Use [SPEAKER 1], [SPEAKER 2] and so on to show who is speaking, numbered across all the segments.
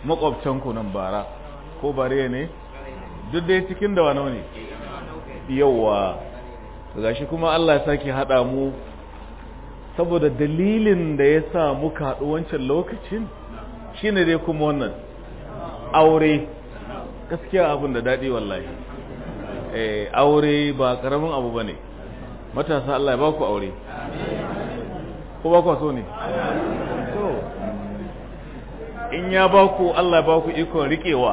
[SPEAKER 1] makwabcanku nan bara ko bare ne duk dai cikin da wano ne yauwa gashi kuma Allah ya sake haɗa mu saboda dalilin da ya sa muka haɗu wancan lokacin shine dai kuma wannan aure gaskiya abin da daɗi wallahi eh aure ba ƙaramin abu ba ne matasa Allah ya ba ku aure ko ba ku so ne so in ya ba ku Allah ya ba ku ikon riƙewa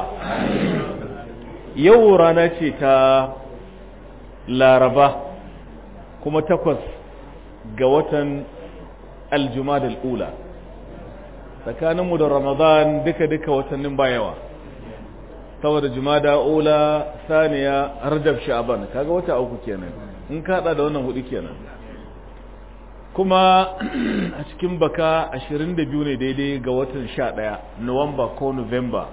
[SPEAKER 1] yau rana ce ta laraba kuma takwas ga watan aljumada al'ula tsakaninmu da ramadan duka-duka watannin bayawa saboda jumada ula saniya rajab sha'ban kaga wata uku kenan in kada da wannan hudu kenan kuma a cikin baka 22 ne daidai ga watan 11 nuwamba ko november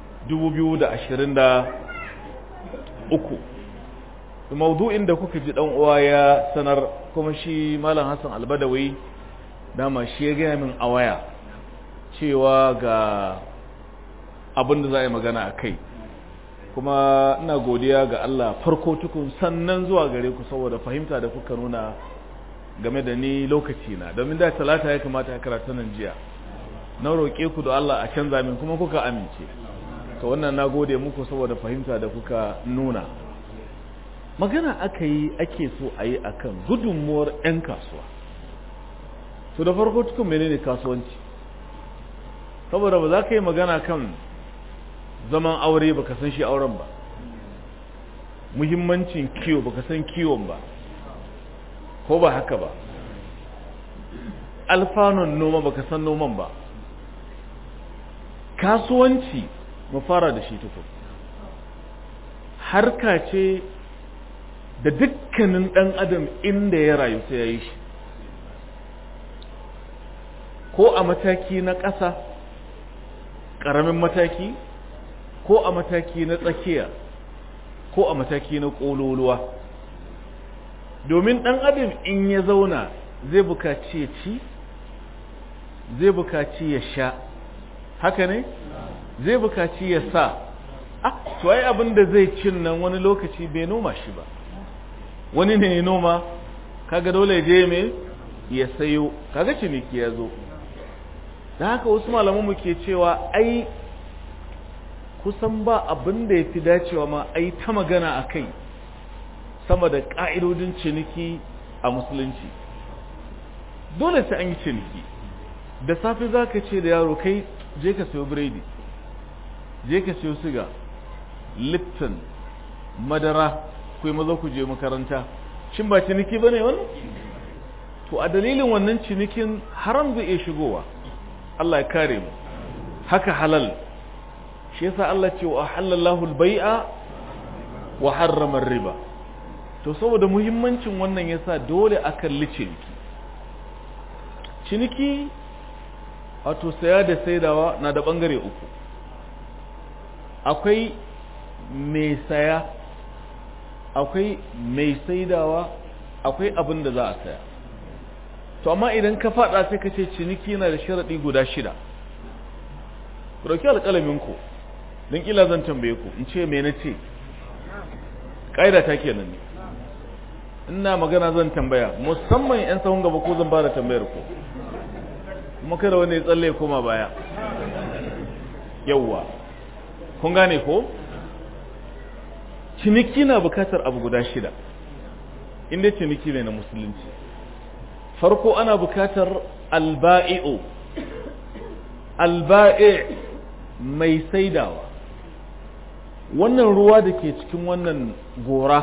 [SPEAKER 1] 2023 maudu'in da kuka ji dan uwa ya sanar kuma shi malam Hassan Albadawi dama shi ya gaya min a waya cewa ga abin da za a yi magana a kai kuma ina godiya ga Allah farko tukun sannan zuwa gare ku saboda fahimta da kuka nuna game da ni lokaci na domin da talata ya kamata ya karatu nan jiya na roƙe ku da Allah a canza min kuma kuka amince to wannan na gode muku saboda fahimta da kuka nuna magana aka yi ake so a yi akan gudunmuwar 'yan kasuwa to da farko tukun menene kasuwanci saboda ba za ka yi magana kan zaman aure ba ka san shi auren ba muhimmancin kiwo ba ka san kiwon ba ko ba haka ba alfanun noma ba ka san noman ba kasuwanci mu fara da shi tukun harka ce da dukkanin ɗan adam inda ya rayu sai ya yi shi ko a mataki na ƙasa ƙaramin mataki ko a mataki na tsakiya ko a mataki na ƙololuwa domin ɗan adam in ya zauna zai bukaci ya ci zai bukaci ya sha haka ne zai bukaci ya sa ah to ai abin da zai cin nan wani lokaci bai noma shi ba wani ne ya noma kaga dole je me ya sayo kaga ciniki ya zo da haka wasu malamanmu ke cewa ai kusan ba abin da ya fi dacewa ma ai ta magana a kai sama da ƙa'idodin ciniki a musulunci dole sai an yi ciniki da safe za ka ce da yaro kai je ka sayo biredi je ka sayo siga lipton madara ku maza ku je makaranta shin ba ciniki ba ne wannan to a dalilin wannan cinikin haram zai iya shigowa Allah ya kare mu haka halal shi yasa Allah ce wa halallahu al-bai'a wa harrama riba to saboda muhimmancin wannan yasa dole a kalli ciniki ciniki wato saya da saidawa na da bangare uku akwai mai saya akwai mai saidawa akwai abin da za a saya to amma idan ka fada sai ka ce ciniki na da sharaɗi guda shida ku ɗauki alƙalaminku don ƙila zan tambaye ku in ce me na ce ƙa'ida ta kenan ne ina magana zan tambaya musamman 'yan sahun gaba ko zan ba da tambayar ku kuma kada wani ya tsalle koma baya yauwa kun gane ko ciniki na bukatar abu guda shida inda ciniki ne na musulunci farko ana bukatar alba'i'u alba'i' mai saidawa wannan ruwa da ke cikin wannan gora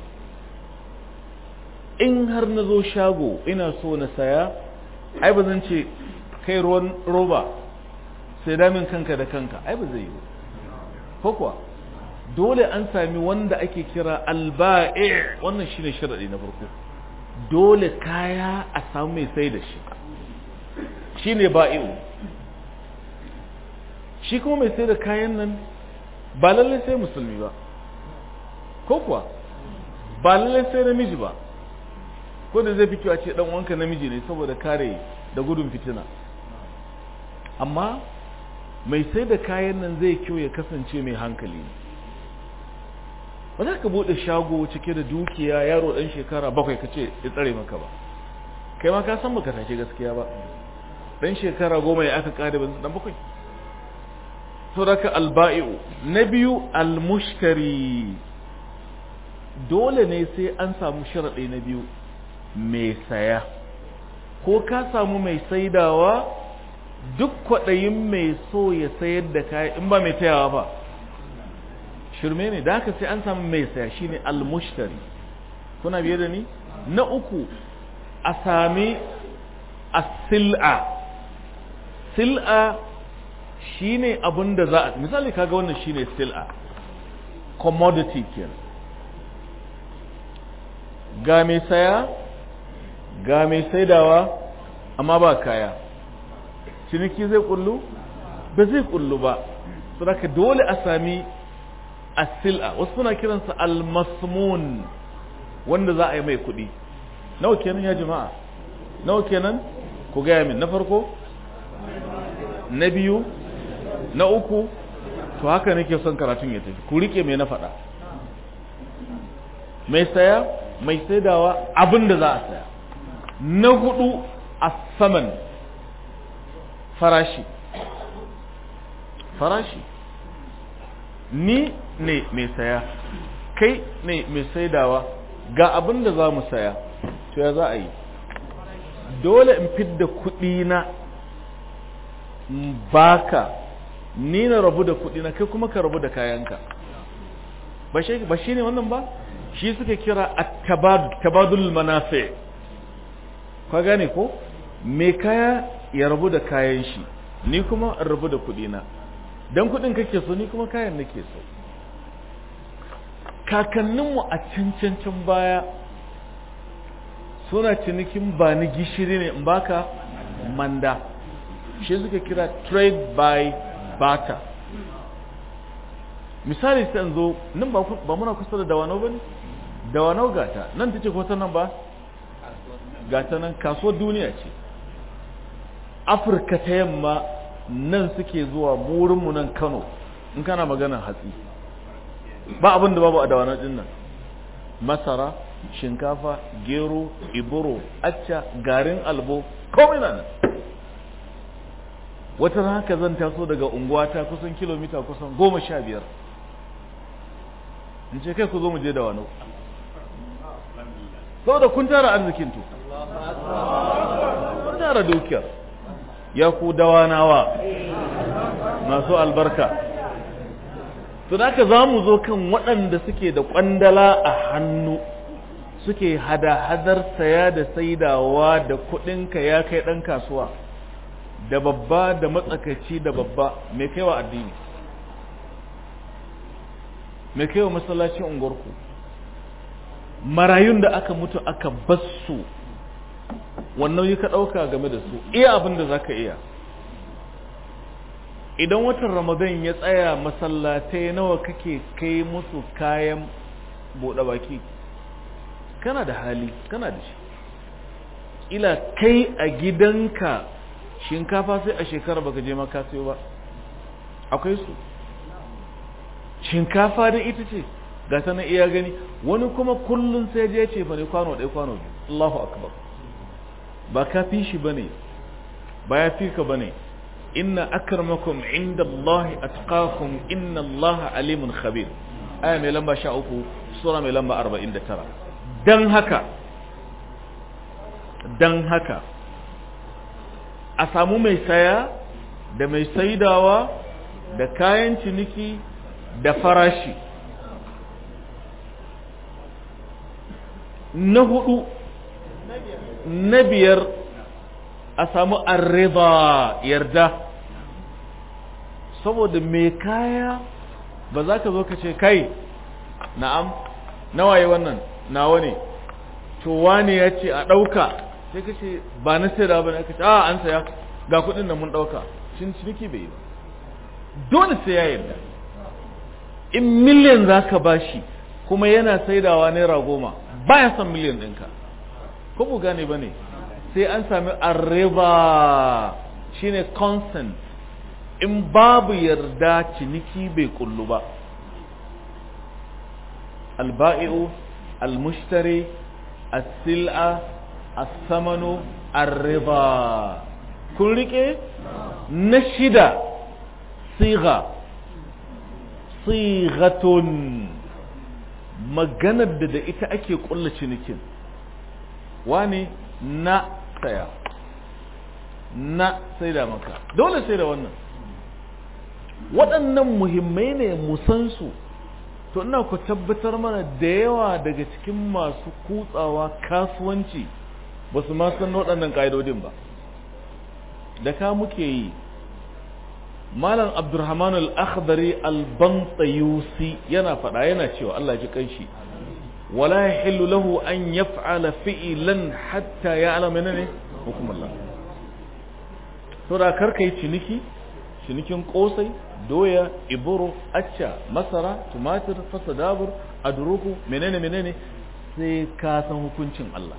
[SPEAKER 1] in har na zo shago ina so na saya ai ba zan ce kai ruwan roba sai damin kanka da kanka ai ba zai yi ko kuwa dole an sami wanda ake kira alba'i' wannan shine sharadi na farko dole kaya a samu mai sai da shi shine ba'i'u shi kuma mai sai da kayan nan ba lallai sai musulmi ba ko kuwa ba lallai sai namiji ba ko da zai fi kyau a ce dan wanka namiji ne saboda kare da gudun fitina amma mai sai da kayan nan zai kyau ya kasance mai hankali ba za ka buɗe shago cike da dukiya yaro ɗan shekara bakwai ka ce ya tsare maka ba kai ma ka san baka take gaskiya ba ɗan shekara goma ya aka ƙare ban ɗan bakwai to daga alba'i'u na biyu almushtari dole ne sai an samu sharaɗi na biyu mai saya ko ka samu mai saidawa duk kwaɗayin mai so ya sayar da kaya in ba mai tayawa ba shirme ne da haka sai an samu mai saya shine almushtari kuna biye da ni na uku a sami as-sil'a sil'a shine abin da za a misali kaga wannan shine sil'a commodity kenan ga mai saya ga mai saidawa amma ba kaya ciniki zai kullu ba zai kullu ba saboda dole a sami as-sil'a wasu suna kiransa al-masmun wanda za a yi mai kuɗi nawa kenan ya jama'a nawa kenan ku gaya min na farko na biyu na uku to haka nake son karatun ya tafi ku rike mai na faɗa mai saya mai saidawa abin da za a saya na hudu a saman farashi farashi ni ne mai saya kai ne mai saidawa ga abin da za mu saya to ya za a yi dole in fidda kuɗi na baka ni na rabu da kuɗi na kai kuma ka rabu da kayanka ba shi ne wannan ba shi suka kira tabadul manafi ka gane ko me kaya ya rabu da kayan shi ni kuma in rabu da kuɗi na don kuɗin kake so ni kuma kayan nake so kakanninmu a cancancin baya suna cinikin ba ni gishiri ne in baka manda shi suka kira trade by barter misali sai zo nan ba muna kusa da dawanau ba ne dawanau gata nan ta ce ko nan ba gata nan kasuwar duniya ce afirka ta yamma nan suke zuwa burinmu nan kano in kana maganar hatsi ba abin da babu a dawanau din nan masara shinkafa gero iburo acca garin albo komai na nan wata haka zan taso daga unguwata kusan kilomita kusan goma sha biyar in ce kai ku zo mu je da wani saboda kun tara arzikin to kun tara dukiyar ya ku dawanawa masu albarka to da haka za mu zo kan waɗanda suke da ƙwandala a hannu suke hada-hadar saya da saidawa da kuɗinka ya kai ɗan kasuwa da babba da matsakaci da babba mai kaiwa addini mai kaiwa masallacin unguwarku marayun da aka mutu aka basu wannan yi ka ɗauka game da su iya abin da za ka iya idan watan ramadan ya tsaya masallatai nawa kake kai musu kayan buɗe baki kana da hali kana da shi ila kai a gidanka shinkafa sai a shekara baka je maka sayo ba akwai su shinkafa da ita ce ga ta na iya gani wani kuma kullun sai je ce fa ne kwano ɗaya kwano biyu Allahu akbar ba ka fi shi bane ba ya fi ka bane inna akramakum inda Allah atqakum inna Allah alimun khabir aya mai lamba 13 sura mai lamba 49 dan haka dan haka a samu mai saya da mai saidawa da kayan ciniki da farashi na hudu na biyar a samu arriba yarda saboda mai kaya ba za ka zo ka ce kai na'am nawaye wannan nawa ne to wane ya ce a ɗauka sai ka ce ba na sai da ba ne aka ce a an saya ga kuɗin da mun ɗauka shin ciniki bai yi ba dole sai ya yarda in miliyan za ka ba shi kuma yana saidawa naira goma ba ya son miliyan ɗinka ko bu gane ba ne sai an sami arreba shine consent in babu yarda ciniki bai kullu ba alba'i'u almushtari as-sil'a as-samanu ar-riba kun rike na shida siga sigatun maganar da da ita ake kulla cinikin wani na saya na sai da maka dole sai da wannan waɗannan muhimmai ne musansu to ina ku tabbatar mana da yawa daga cikin masu kutsawa kasuwanci ba su ma san waɗannan ƙa'idodin ba da ka muke yi malam abdurrahman al-akhdari al-bantayusi yana faɗa yana cewa Allah ji kanshi wala yahillu lahu an yaf'ala fi'lan hatta ya'lam menene hukumullah to da karka yi ciniki cinikin kosai doya iburo acca masara tumatir fasadabur adruku menene menene sai ka san hukuncin Allah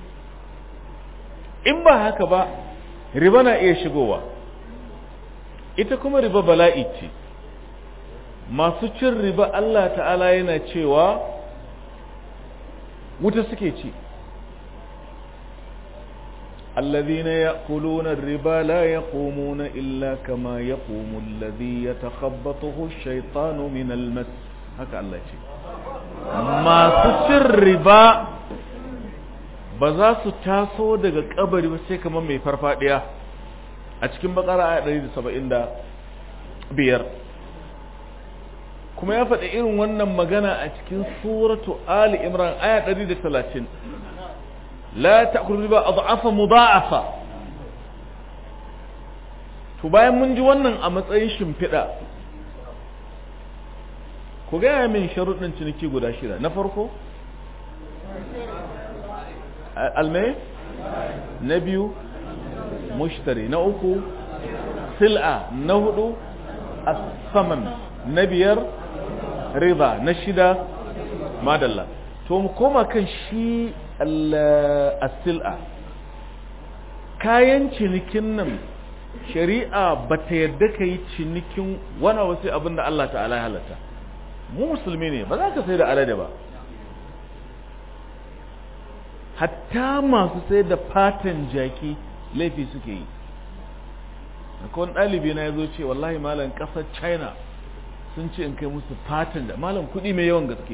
[SPEAKER 1] in ba haka ba riba na iya shigowa ita kuma riba bala'i ce masu cin riba Allah ta'ala yana cewa wuta suke ci الذين يأكلون الربا لا يقومون إلا كما يقوم الذي يتخبطه الشيطان من المس هكا الله يقول ما سچر ربا بزا su taso daga kabari ba sai kamar mai farfadiya a cikin bakara aya 175 kuma ya faɗi irin wannan magana a cikin suratu ali imran aya 130 la ta'kulu riba adhafa mudha'afa to bayan mun ji wannan a matsayin shimfiɗa ku gaya min sharuɗin ciniki guda shida na farko almai na biyu mushtari na uku sil'a na hudu asaman na biyar riba na shida madalla to mu koma kan shi as-sil'a kayan cinikin nan shari'a ba ta yadda ka yi cinikin wani wasu abin da Allah ta'ala ya halatta mu musulmi ne ba za ka sai da alade ba hatta masu sai da fatan jaki laifi suke yi akwai wani ɗalibi na ya zo ce wallahi malam ƙasar china sun ce in kai musu fatan da malam kuɗi mai yawan gaske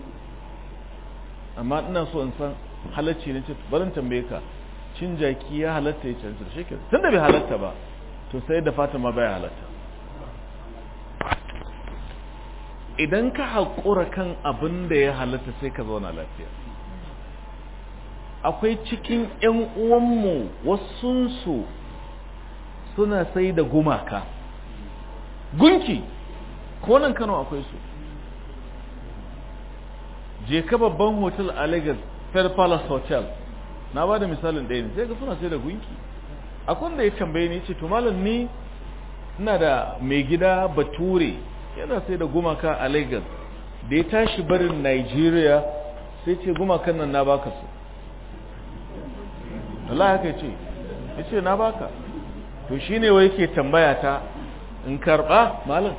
[SPEAKER 1] amma ina so in san halacci ne ce barin tambaye ka cin jaki ya halatta ya canza shi ke tun da bai halatta ba to sai da fatan ma baya halatta idan ka haƙura kan abin da ya halatta sai ka zauna lafiya akwai cikin 'yan uwanmu wasunsu suna sai da gumaka gunki ko nan kano akwai su je ka babban hotel a lagos fair palace hotel na ba da misalin ɗaya ne sai ga suna sai da gunki akwai da ya tambaye ni ce to malam ni ina da mai gida bature yana sai da gumaka a lagos da ya tashi barin nigeria sai ce gumakan nan na baka su Allah haka ce ya ce na baka to shi ne wai ke tambaya ta in karɓa malam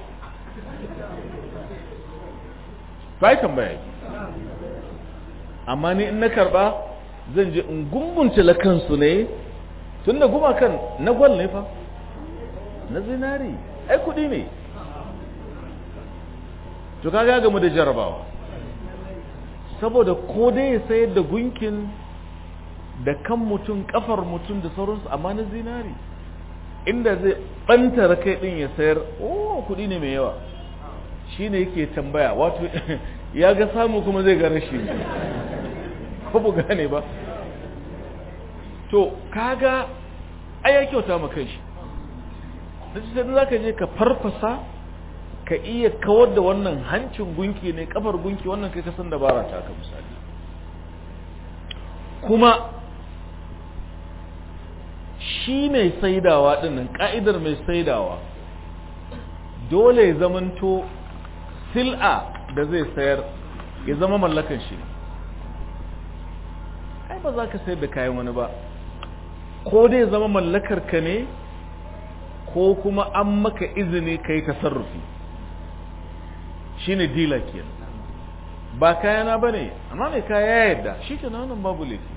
[SPEAKER 1] ba yi tambaya amma ni in na karɓa zan je in gungunce kansu ne tun da gumakan na gwal ne fa na zinari ai kudi ne to kaga gamu da jarabawa saboda ko dai ya sayar da gunkin da kan mutum kafar mutum da sauransu amma na zinari inda zai bantara kai din ya sayar oh kudi ne mai yawa shine yake tambaya wato ya ga samu kuma zai ga rashi ko bu gane ba to kaga ai ya kyauta ma kanshi da shi sai zaka je ka farfasa ka iya kawar da wannan hancin gunki ne kafar gunki wannan kai ka san dabara ta ka misali kuma shi mai saidawa dinnan ka'idar mai saidawa dole ya zamanto sil'a da zai sayar ya zama mallakan shi ai ba za ka sayar da kayan wani ba ko dai zama mallakar ka ne ko kuma an maka izini ka yi tasarrufi shi ne dila kenan ba kayana ba ne amma mai kaya ya yadda shi ke nan babu laifi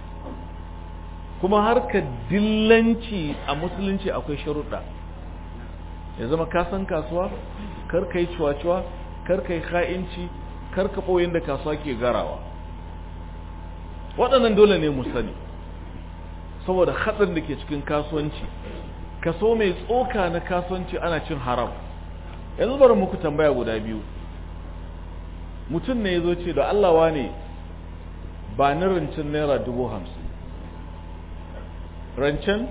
[SPEAKER 1] kuma harkar dillanci a musulunci akwai sharuɗa ya zama kasan kasuwa kar ka yi cuwa-cuwa kar ka yi ha'inci kar ka ɓoyin da kasuwa ke garawa waɗannan dole ne mu sani saboda haɗin da ke cikin kasuwanci kaso mai tsoka na kasuwanci ana cin haram yanzu bari muku tambaya guda biyu mutum ne ya zo ce da allawa ne ba ni rancen naira dubu hamsin rancen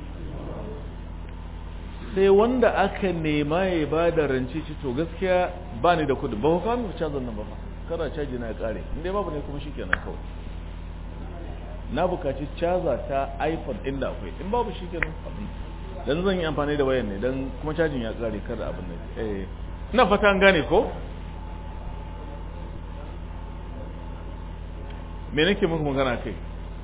[SPEAKER 1] sai wanda aka nema ya ba da rance ci to gaskiya ba ni da kudi ba fa mu cazan nan ba fa kada caji na ya kare inda babu ne kuma shikenan kawai na bukaci caza ta iphone inda akwai in babu shikenan abin dan zan yi amfani da wayan ne dan kuma cajin ya kare kada abin nan eh ina fata an gane ko me nake muku magana kai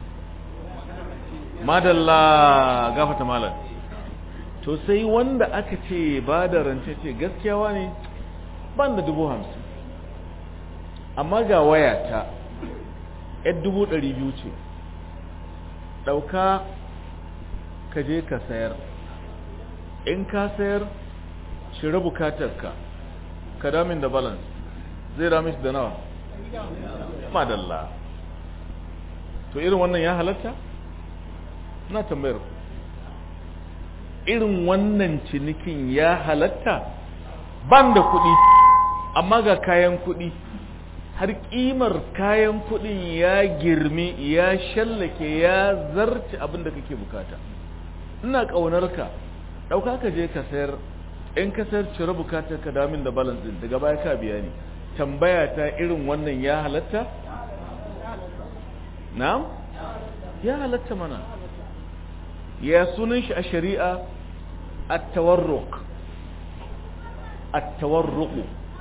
[SPEAKER 1] madalla gafata malam to sai wanda aka ce ba da rance ce gaskiyawa ne ban da dubu hamsin amma ga wayata yar dubu ɗari biyu ce ɗauka ka je ka sayar in ka sayar shira bukatarka ka damin da balance zai dami da nawa madalla to irin wannan ya halatta na tambayar irin wannan cinikin ya halatta ban da kuɗi amma ga kayan kuɗi har ƙimar kayan kuɗin ya girmi ya shallake ya zarce abin da kake bukata ina ƙaunar ka ɗauka ka je ka sayar in ka sayar cire bukatar ka damin da balance ɗin daga baya ka biya ni tambaya ta irin wannan ya halatta na'am ya halatta mana ya sunan shi a shari'a at-tawarruq at-tawarruq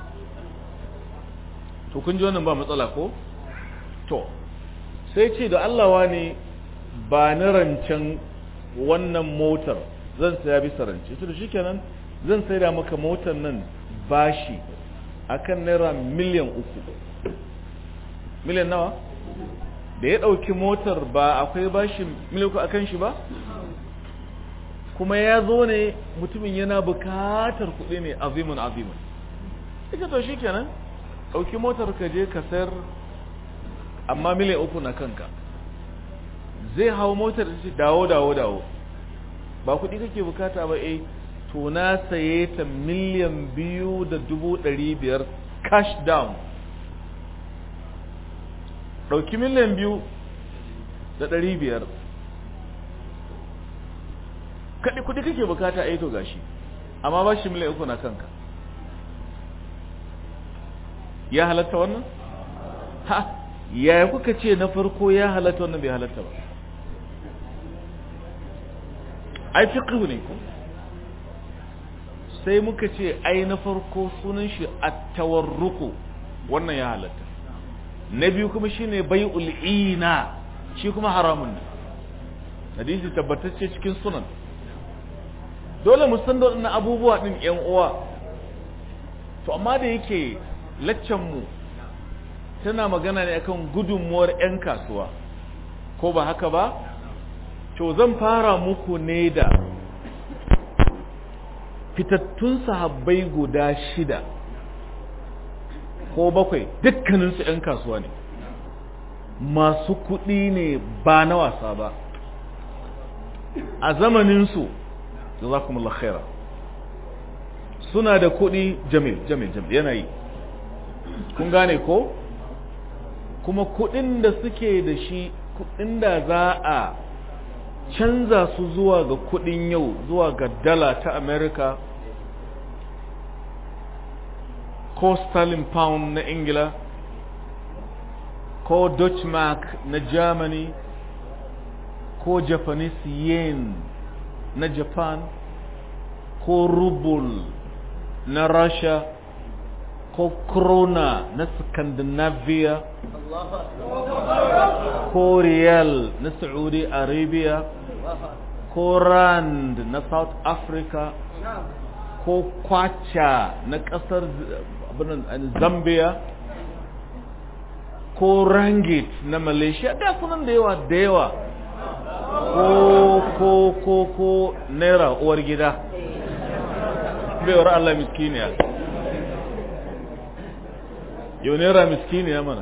[SPEAKER 1] to kun ji wannan ba matsala ko to sai ce da Allah wani ba ni rancen wannan motar zan saya bisa rance to shikenan zan sai da maka motar nan bashi akan naira miliyan uku miliyan nawa da ya ɗauki motar ba akwai bashi miliyan uku akan shi ba kuma ya zo ne mutumin yana bukatar kuɗi ne azimun azimun ita to shi kenan ɗauki motar ka je ka sayar amma miliyan uku na kanka zai hau motar da ce dawo dawo dawo ba kuɗi kake bukata ba eh to na saye ta miliyan biyu da dubu ɗari biyar cash down ɗauki miliyan biyu da ɗari biyar kaɗi kuɗi kake bukata a yi to gashi amma ba shi miliyan uku na kanka ya halatta wannan? ha yaya kuka ce na farko ya halatta wannan bai halatta ba ai fiqhu ne ko sai muka ce ai na farko sunan shi at-tawarruku wannan ya halatta na biyu kuma shine bai'ul ina shi kuma haramun ne hadisi tabbatacce cikin sunan dole mu san da waɗannan abubuwa din ƴan uwa to amma da yake laccan mu tana magana ne akan gudunmuwar ƴan kasuwa ko ba haka ba to zan fara muku ne da fitattun sahabbai guda shida ko bakwai dukkaninsu 'yan kasuwa ne masu kuɗi ne ba na wasa ba a zamaninsu da za kuma khaira suna da kuɗi jamil jamil jamil yanayi kun gane ko kuma kuɗin da suke da shi kuɗin da za a canza su zuwa ga kuɗin yau zuwa ga dala ta america ko sterling pound na ingila ko dutch mark na germany ko japanese yen na japan ko ruble na russia ko krona na scandinavia ko riyal na saudi arabia ko rand na south africa ko kwacha na kasar zambia ko rangit na malaysia da sunan da yawa da yawa ko ko ko ko naira uwar gida baiwar allah miskiniya yau naira miskiniya mana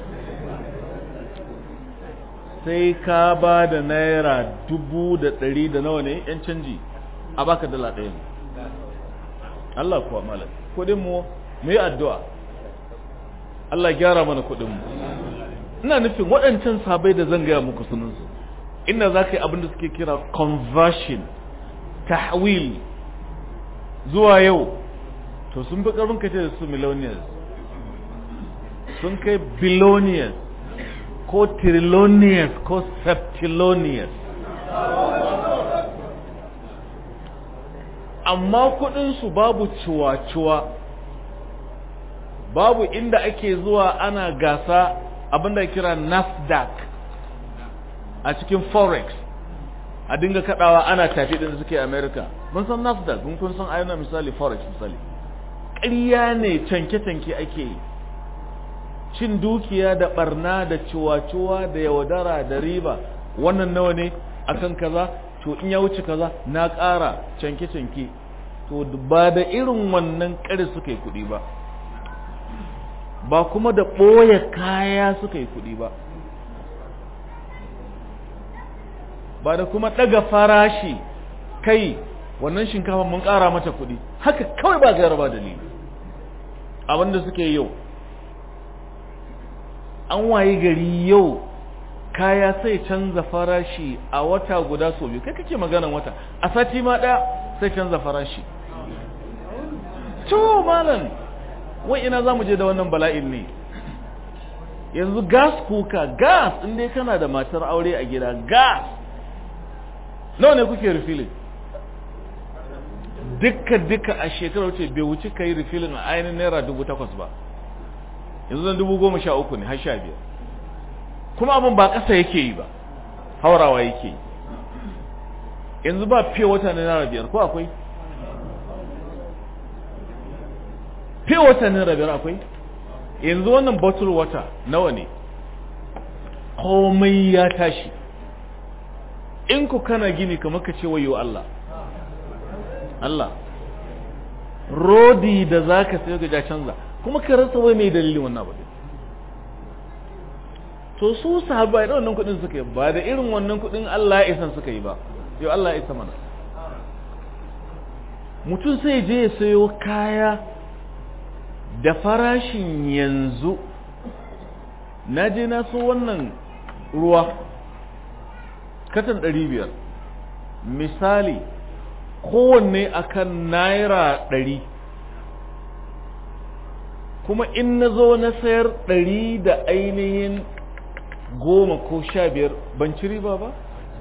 [SPEAKER 1] sai ka ba da naira dubu da ɗari da nawa ne yan canji a baka dala ɗaya ne Allah kuwa malam kudin mu mu yi addu'a Allah gyara mana kudin mu ina nufin waɗancan sabai da zan gaya muku sunansu inda za ka yi abin da suke kira conversion tahwil zuwa yau to sun fi ƙarfin kace da su millionaires sun kai billionaires ko trillionaires ko septillionaires amma kudinsu babu ciwa-ciwa babu inda ake zuwa ana gasa abinda kira nasdaq a cikin forex a dinga kadawa ana tafi din suke america mun san nasdaq mun kun san ayyana misali forex misali ƙarya ne canke-canke ake yi cin dukiya da barna da ciwa-ciwa da yaudara da riba wannan nawa ne akan kaza to in ya wuce kaza na ƙara canke-canke to ba da irin wannan ƙari suka yi kuɗi ba ba kuma da ɓoye kaya suka yi kuɗi ba ba da kuma ɗaga farashi kai wannan shinkafa mun ƙara mata kuɗi haka kawai ba gaira ba dalili abinda suke yau an waye gari yau kaya sai canza farashi a wata guda sau biyu kai kake maganan wata a sati ma ɗaya sai canza farashi to malam wai ina za mu je da wannan bala'in ne yanzu gas kuka gas inda kana da matar aure a gida gas nawa ne kuke refilling dukka dukka a shekarar wuce bai wuce ka yi refilling a ainihin naira dubu takwas ba yanzu zan dubu goma sha uku ne har sha biyar kuma abin ba ƙasa yake yi ba haurawa yake yi yanzu ba fiye wata na naira biyar ko akwai fiye wata naira biyar akwai yanzu wannan bottle water nawa ne komai ya tashi in ku kana gini kamar ka ce wayo Allah Allah rodi da za ka sayo ga canza kuma ka rasa wai mai dalilin wannan abu to su sahabbai da wannan kudin suka yi ba da irin wannan kudin Allah ya isan suka yi ba yau Allah ya isa mana mutum sai je ya sayo kaya da farashin yanzu na je na so wannan ruwa katan ɗari biyar misali kowanne akan naira ɗari kuma in na zo na sayar ɗari da ainihin goma ko sha biyar ban ci riba ba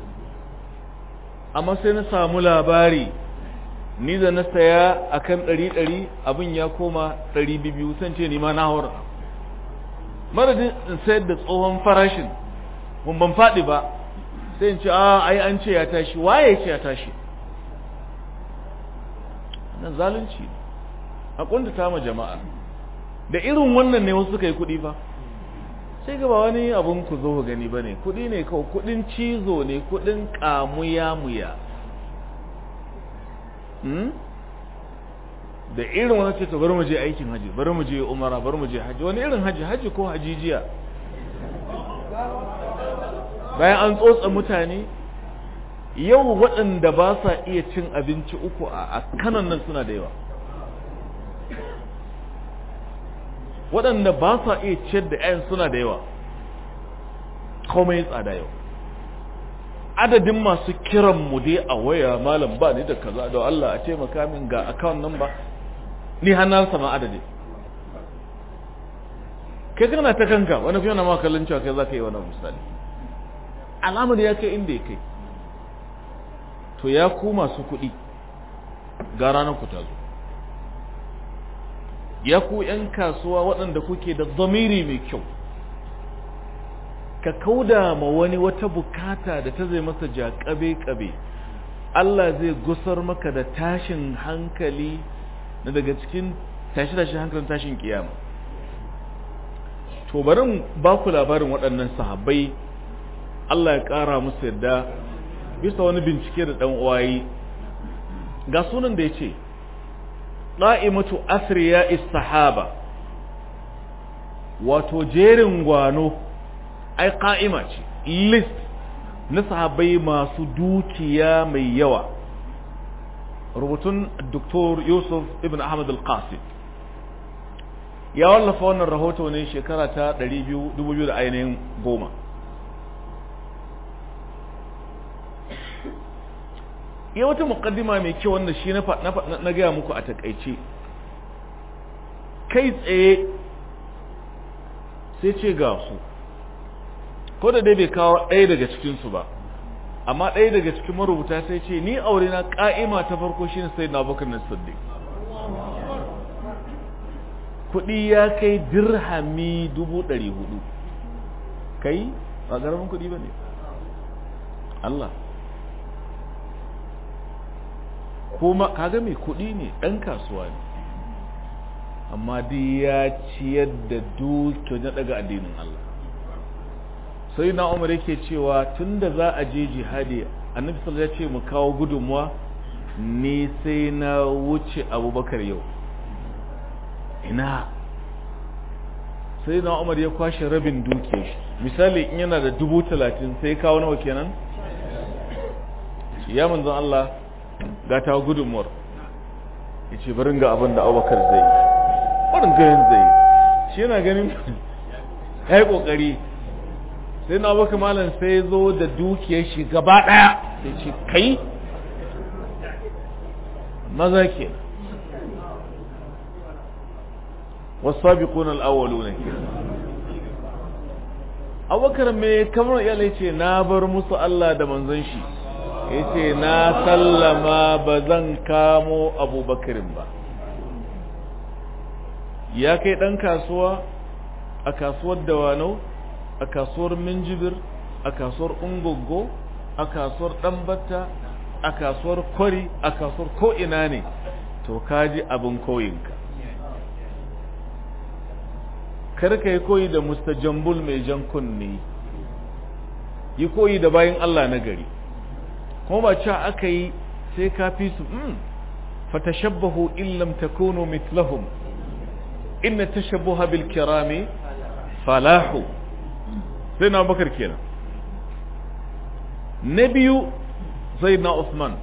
[SPEAKER 1] amma sai na samu labari ni da na saya akan ɗari ɗari abin ya koma ɗari biyu san ce ni ma na haura madadin in sayar da tsohon farashin mun ban faɗi ba sai in ce a ai an ce ya tashi waye ce ya tashi nan zalunci a kuntata ma jama'a da irin wannan ne wasu suka yi kuɗi ba sai ga ba wani abun ku zo gani ba ne kuɗi ne kawai kuɗin cizo ne kuɗin ƙamuya-muya da irin wani ce to bari mu je aikin haji bari mu je umara bari mu je haji wani irin haji haji ko hajijiya bayan an tsotsa mutane yau waɗanda ba sa iya cin abinci uku a kanan nan suna da yawa waɗanda ba sa iya ciyar da 'yan suna da yawa komai tsada yau adadin masu kiran mu dai a waya malam ba ni da kaza da Allah a taimaka min ga account number ni hannun sama adadi kai kana ta kanka wani fiye na makallin cewa kai za ka yi wani misali alamar ya kai inda ya kai to ya ku masu kuɗi ga ranar ku ta zo ya ku 'yan kasuwa waɗanda kuke da zamiri mai kyau ka kauda ma wani wata bukata da ta zai masa jaƙabe-ƙabe Allah zai gusar maka da tashin hankali na daga cikin tashi-tashin hankalin tashin kiyama to barin ba ku labarin waɗannan sahabbai Allah ya ƙara musu yadda bisa wani bincike da ɗan uwayi ga sunan da ya ce ɗa'imatu asriya sahaba wato jerin gwano ai ƙa'ima ce list na sahabbai masu dukiya mai yawa rubutun Dr. Yusuf ibn Ahmad al-Qasim ya wallafa wannan rahoto ne shekara ta 2000 da ainihin goma ya wata mukaddima mai kyau wanda shi na gaya muku a takaice kai tsaye sai ce ga su ko da dai bai kawo ɗaya daga cikinsu ba amma ɗaya daga cikin marubuta sai ce ni aure na ƙa'ima ta farko shine sai na bakar na siddiq kuɗi ya kai dirhami dubu ɗari hudu kai ba ƙaramin kuɗi ba ne Allah kuma kaga mai kuɗi ne ɗan kasuwa ne amma dai ya ciyar da dukiyar na daga addinin Allah sai na umar yake cewa tunda za a je jihadi annabi sallallahu ya ce mu kawo gudunmuwa ni sai na wuce abubakar yau ina sai na umar ya kwashe rabin dukiyar shi misali in yana da dubu talatin sai kawo nawa kenan ya manzon Allah ga ta gudunmuwar ya ce barin ga abin da abubakar zai yi barin ganin zai yi shi yana ganin ya yi ƙoƙari sai na abubakar malam sai zo da dukiyar shi gaba ɗaya sai ce kai maza ke wasabiqun al-awwaluna abubakar me kamar iyalai ce na bar musu Allah da manzon shi yace na sallama ba zan kamo abubakarin ba ya kai dan kasuwa a kasuwar dawanau a kasuwar minjibir a kasuwar ungogo a kasuwar ɗanbata a kasuwar kwari a kasuwar ko'ina ne to kaji abin koyinka karka yi koyi da mustajambul mai jan kunne yi koyi da bayan Allah na gari kuma ba cewa aka yi sai ka fi su mm fatashabbahu illam takunu mithlahum inna tashabbuha bil kirami falahu sai na bakar kenan na biyu zai na Usman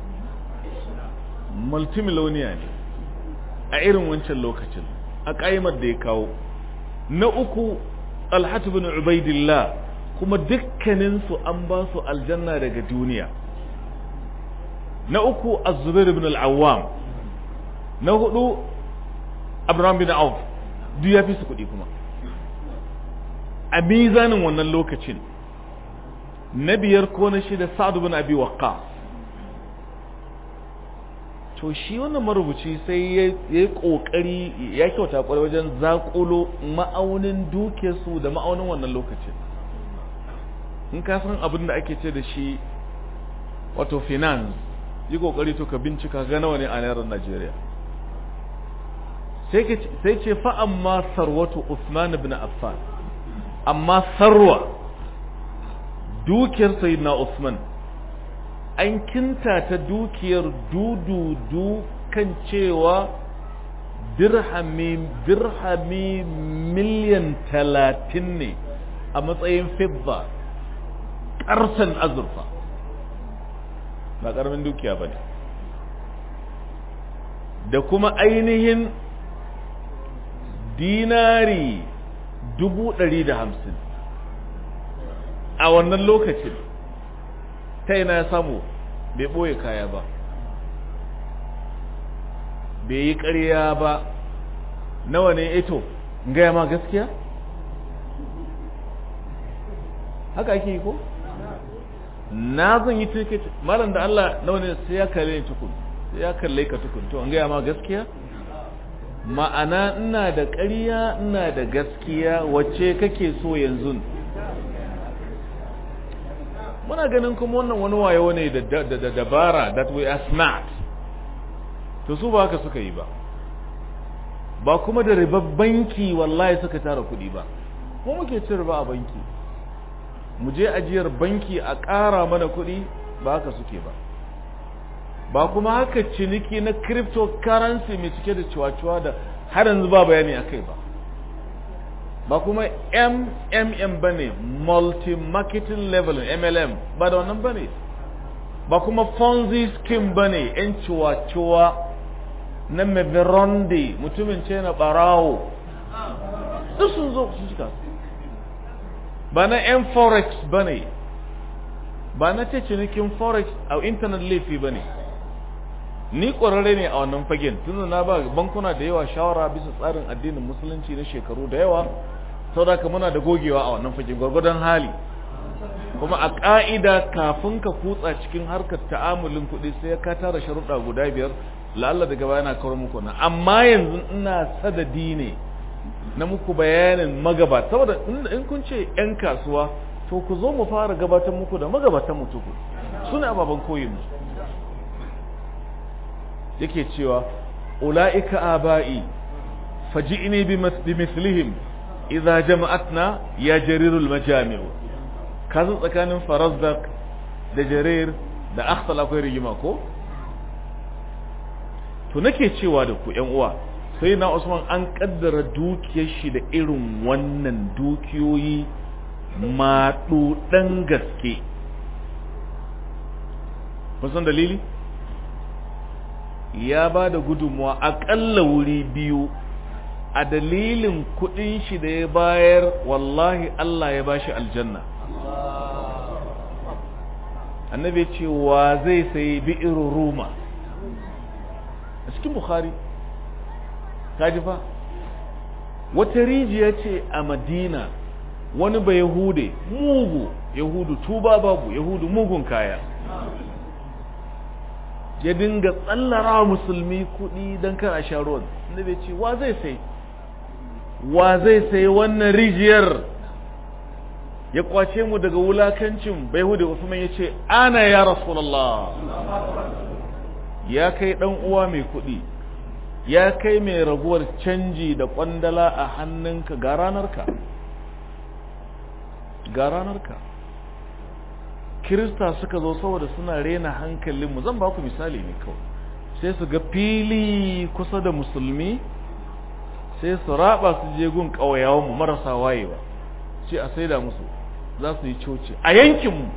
[SPEAKER 1] multimiloniya ne a irin wancan lokacin a ƙaimar da ya kawo na uku alhatu bin ubaidillah kuma dukkaninsu an ba su aljanna daga duniya na uku az-zubair ibn al-awwam na hudu abraham bin auf duk ya fi su kuɗi kuma a mizanin wannan lokacin na biyar ko na shida sa'ad bin abi waqqas to shi wannan marubuci sai ya yi kokari ya kyauta kwarai wajen zakulo ma'aunin duke su da ma'aunin wannan lokacin in ka san abin da ake ce da shi wato finance yi kokari to ka bincika ga nawa ne a naira Najeriya sai ce fa amma sarwatu Usman ibn Affan amma sarwa dukiyar sayyidina Usman an kinta ta dukiyar dududu kan cewa dirhami dirhami miliyan talatin ne a matsayin fibba ƙarsan azurfa ba ƙaramin dukiya ba ne da kuma ainihin dinari dubu ɗari da hamsin a wannan lokacin ta yana ya samu bai ɓoye kaya ba bai yi ƙarya ba nawa ne ito gaya ma gaskiya haka ake yi ko na zan yi tiket malam da Allah nawa ne sai ya kalle ni tukun sai ya kalle ka tukun to an gaya ma gaskiya ma'ana ina da ƙarya ina da gaskiya wacce kake so yanzu muna ganin kuma wannan wani wayo ne da dabara that we are smart to su ba haka suka yi ba ba kuma da ribar banki wallahi suka tara kuɗi ba ko muke cin riba a banki mu je ajiyar banki a ƙara mana kuɗi ba haka suke ba ba kuma haka ciniki na cryptocurrency mai cike da ciwaciwa da har yanzu ba bayani a kai ba ba kuma mmm ba ne multi-marketing level mlm ba da wannan ba ne ba kuma ponzi scheme ba ne 'yan ciwa-ciwa na meveronde mutumin ce na barawo duk sun zo sun cika ba na 'yan forex ba ne ba na ce cinikin forex a intanet laifi ba ne ni ƙwararre ne a wannan fagen tun na ba bankuna da yawa shawara bisa tsarin addinin musulunci na shekaru da yawa sau da ka muna da gogewa a wannan fagen gwargwadon hali kuma a ƙa'ida kafin ka kutsa cikin harkar ta'amulin kuɗi sai ka tara sharuɗa guda biyar la'alla daga baya na kawar muku na amma yanzu ina sadadi ne na muku bayanin magabata saboda in kun ce 'yan kasuwa to ku zo mu fara gabatar muku da magabatan mutuku su ne ababen koyin mu yake cewa ula'ika aba'i faji'ni bi mislihim idza jama'atna ya jarirul majami'u kazu tsakanin farazdaq da jarir da akhtal akwai rigima ko to nake cewa da ku ƴan uwa sai na Usman an kaddara dukiyar shi da irin wannan dukiyoyi maɗuɗan gaske kun san dalili ya ba da gudunmuwa aƙalla wuri biyu a dalilin kuɗin shi da ya bayar wallahi Allah ya bashi aljanna annabi ce wa zai sayi bi'ir ruma a cikin bukhari kaji fa wata rijiya ce a madina wani ba yahude mugu yahudu tuba babu yahudu mugun kaya ya dinga tsallara musulmi kuɗi don kar a sha ruwan annabi ce wa zai sai wa zai sai wannan rijiyar ya kwace mu daga wulakancin bai hude Usman ya ce ana ya rasulallah ya kai dan uwa mai kuɗi ya kai mai raguwar canji da kwandala a hannunka ga ranarka ga ranarka kirista suka zo saboda suna rena hankalinmu zan ba ku misali ne kawai sai su ga fili kusa da musulmi sai su raba su je gun ƙauyawanmu marasa wayewa ce a saida musu za su yi coci a yankinmu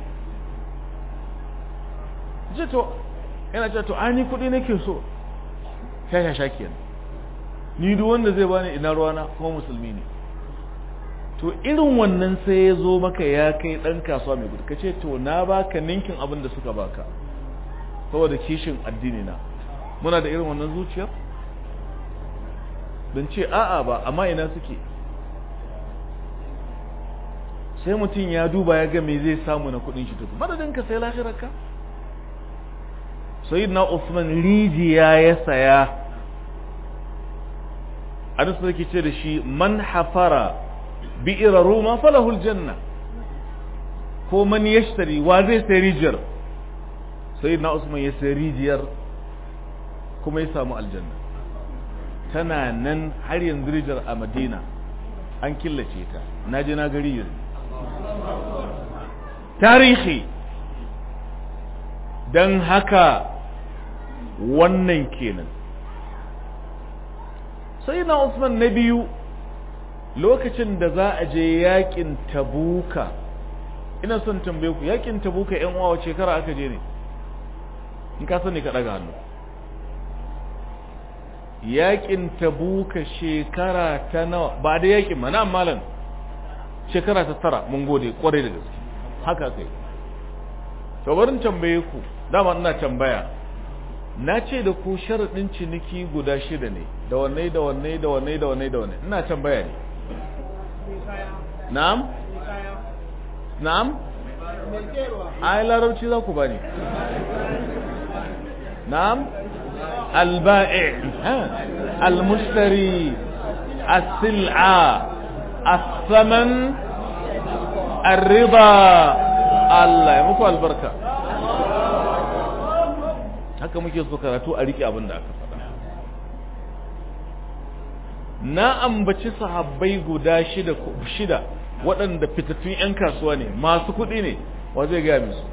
[SPEAKER 1] ce to yana ce to ani kuɗi nake so sha sha kenan ni duk wanda zai bani ina ruwana kuma musulmi ne to irin wannan sai ya zo maka ya kai ɗan kasuwa mai gudu ka ce to na baka ninkin abin da suka baka saboda kishin addini na muna da irin wannan zuciyar don ce a'a ba amma ina suke sai mutum ya duba ya ga me zai samu na kudin shi tuku madadin ka sai lafiyarka sayyidina Usman rijiya ya saya Anas sarki ce da shi man hafara bi'ira ruma falahul janna ko man yashtari wa zai sai rijiyar sayyidina Usman ya sai rijiyar kuma ya samu aljanna tana nan har yanzu rijiyar a Madina an killace ta na je na gari yanzu tarihi don haka wannan kenan sai na Usman na biyu lokacin da za a je yakin tabuka ina son tambaye ku yakin tabuka yan uwa wace shekara aka je ne in ka sani ka daga hannu yakin tabuka shekara ta nawa ba da yakin ma na malam shekara ta tara mun gode kwarai da gaske haka kai to barin tambaye ku dama ina tambaya na ce da ku sharaɗin ciniki guda shida ne da wanne da wanne da wanne da wanne da wanne ina tambaya ne na'am na'am ai larabci za ku bani na'am البائع المشتري السلعة الثمن الرضا Allah ya muku albarka haka muke so karatu a rike abin da aka faɗa na ambaci sahabbai guda shida shida waɗanda fitattun 'yan kasuwa ne masu kuɗi ne wa zai gaya musu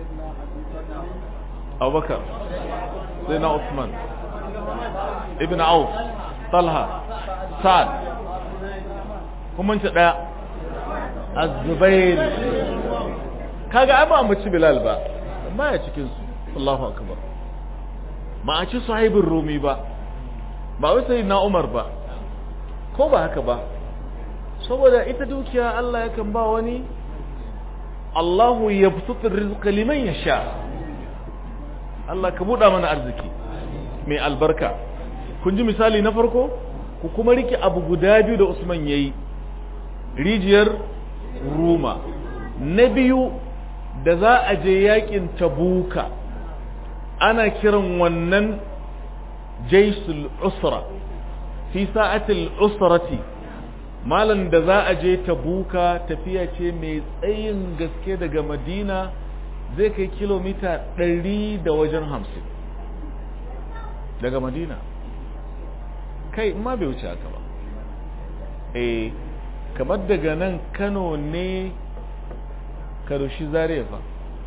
[SPEAKER 1] abubakar sai na Usman ibn Auf Talha Sa'ad kuma ce daya Az-Zubair kaga ai ba mu ci Bilal ba ba ya cikin su Allahu akbar ma a ci sahibin Rumi ba ba wai sai na Umar ba ko ba haka ba saboda ita dukiya Allah yakan ba wani Allahu yabsutu rizqa liman yasha Allah ka buɗa mana arziki mai albarka kun ji misali na farko ku kuma rike abu guda biyu da Usman yayi rijiyar Ruma na biyu da za a je yakin Tabuka ana kiran wannan jaisul usra fi sa'atil usrati malan da za a je Tabuka tafiya ce mai tsayin gaske daga Madina zai kai kilomita ɗari da wajen hamsin daga madina kai ma bai wuce haka ba eh kamar daga nan kano ne karushi zariya fa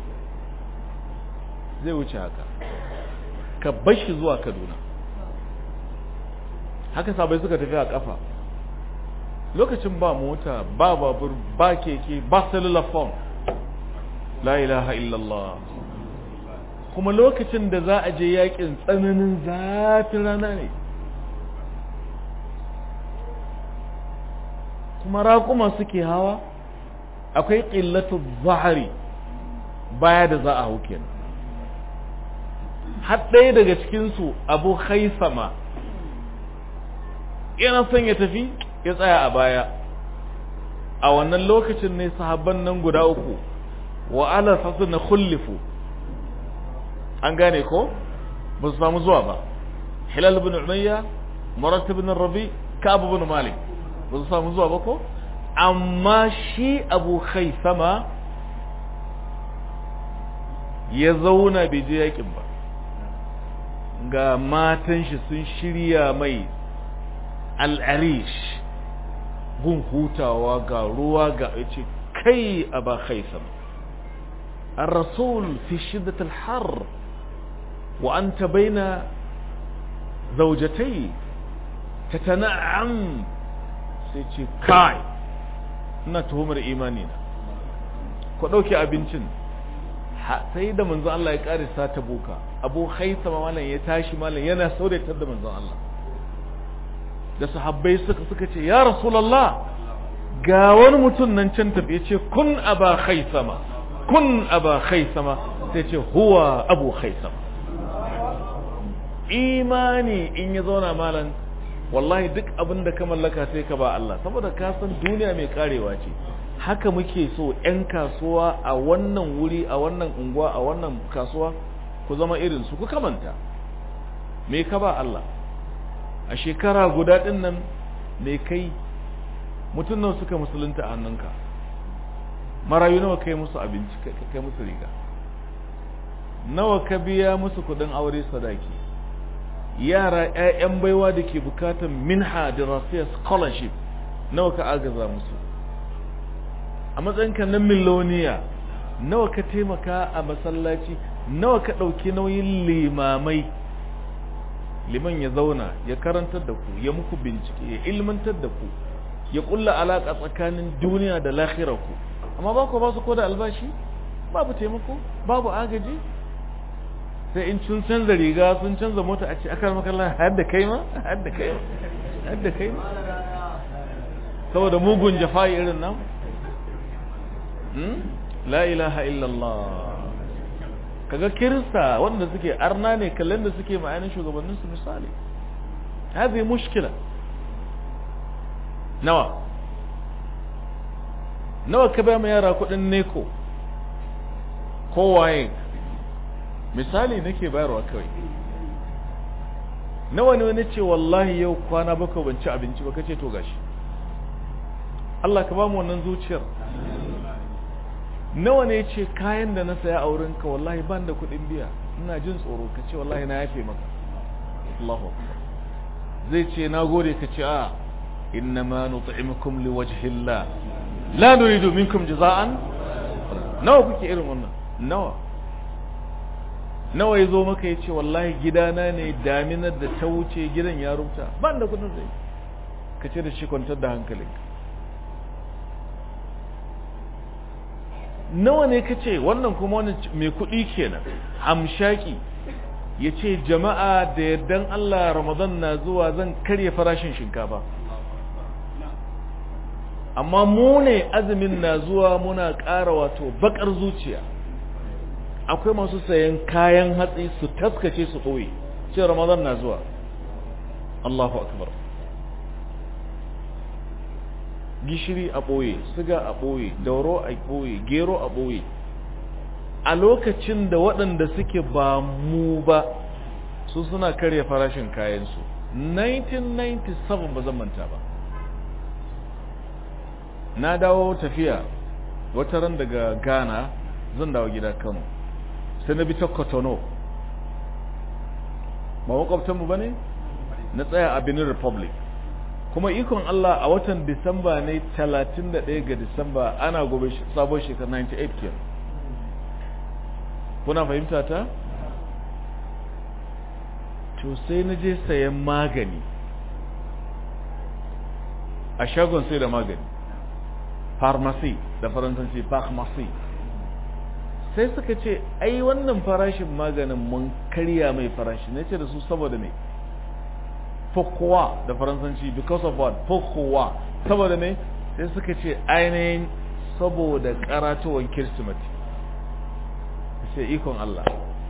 [SPEAKER 1] zai wuce haka ka bashi zuwa kaduna haka sabai suka tafi a kafa lokacin ba mota ba babur ba keke ba cellular phone la ilaha illallah kuma lokacin da za a je yakin tsananin zafin rana ne kuma raƙuma suke hawa akwai ƙillatu zahari baya da za a hau kenan har ɗaya daga cikinsu abu haisama yana son ya tafi ya tsaya a baya a wannan lokacin ne sahabban nan guda uku wa ala fasu na kullifu an gane ko ba su samu zuwa ba hilal bin umayya marat bin rabi ka'ab bin malik ba su samu zuwa ba ko amma shi abu khaisama ya zauna bai je yakin ba ga matan shi sun shirya mai al'arish gun hutawa ga ruwa ga ce kai aba khaisama الرسول في شدة الحر وأنت بين زوجتي تتنعم سيتي كاي ina tuhumar imani na ku ɗauki abincin sai da manzon Allah ya ƙarisa ta buka abu haisama malam ya tashi malam yana sauratar da manzon Allah da sahabbai suka suka ce ya rasulallah ga wani mutum nan can tafi ya ce kun aba haisama kun aba haisama sai ce huwa abu haisama imani in ya zauna malam wallahi duk abin da ka mallaka sai ka ba Allah saboda ka san duniya mai karewa ce haka muke so 'yan kasuwa a wannan wuri a wannan unguwa a wannan kasuwa ku zama irin su ku kamanta me ka ba Allah a shekara guda din nan me kai mutum nawa suka musulunta a hannunka marayu nawa kai musu abinci kai musu riga nawa ka biya musu kudin aure sadaki yara 'ya'yan baiwa da ke bukatan minha dirasiyar scholarship nawa ka agaza musu a matsayinka na miloniya nawa ka taimaka a masallaci nawa ka ɗauki nauyin limamai liman ya zauna ya karantar da ku ya muku bincike ya ilmantar da ku ya kulla alaƙa tsakanin duniya da lahirar ku amma ba ku ba su ko da albashi babu taimako babu agaji sai in sun canza riga sun canza mota a ce aka makalla har da kai ma har da kai har da kai ma saboda mugun jafa'i irin nan la ilaha illallah kaga kirista wanda suke arna ne kallon da suke ma'anin shugabannin su misali هذه mushkila nawa nawa ka ba mu yara kudin neko kowaye misali nake bayarwa kawai nawa ne wani ce wallahi yau kwana bakwai ban ci abinci ba kace to gashi Allah ka ba mu wannan zuciyar nawa ne ce kayan da na saya a wurinka wallahi ban da kuɗin biya ina jin tsoro ka ce wallahi na yafe maka Allahu akbar zai ce na gode ka ce a innama nut'imukum liwajhillah la nuridu minkum jaza'an nawa kuke irin wannan nawa nawa ya zo maka ya ce wallahi gidana ne daminar da ta wuce gidan ya rubuta ban da kudin zai ka ce da shi kwantar da hankalinka nawa ne ka ce wannan kuma wani mai kudi kenan hamshaki ya ce jama'a da yardan Allah ramadan na zuwa zan karya farashin shinkafa amma mu ne azumin na zuwa muna ƙara wato bakar zuciya akwai masu sayan kayan hatsi su taskace su ɓoye ce ramadan na zuwa Allahu akbar gishiri a ɓoye siga a ɓoye dauro a ɓoye gero a ɓoye a lokacin da waɗanda suke ba mu ba su suna karya farashin kayansu 1997 ba zan manta ba na dawo tafiya wata ran daga ghana zan dawo gida kano sai na bi ta kotono ba makwabtanmu ba ne na tsaya a benin republic kuma ikon allah a watan disamba ne 31 ga disamba ana gobe sabon shekar 98 kenan kuna fahimta ta to sai na je sayan magani a shagon sai da magani pharmacy da faransanci pharmacy sai suka ce ai wannan farashin maganin mun karya mai farashi na ce da su saboda ne pourquoi da faransanci because of what pourquoi saboda ne sai suka ce ainihin saboda karatowar kirsimati sai ikon Allah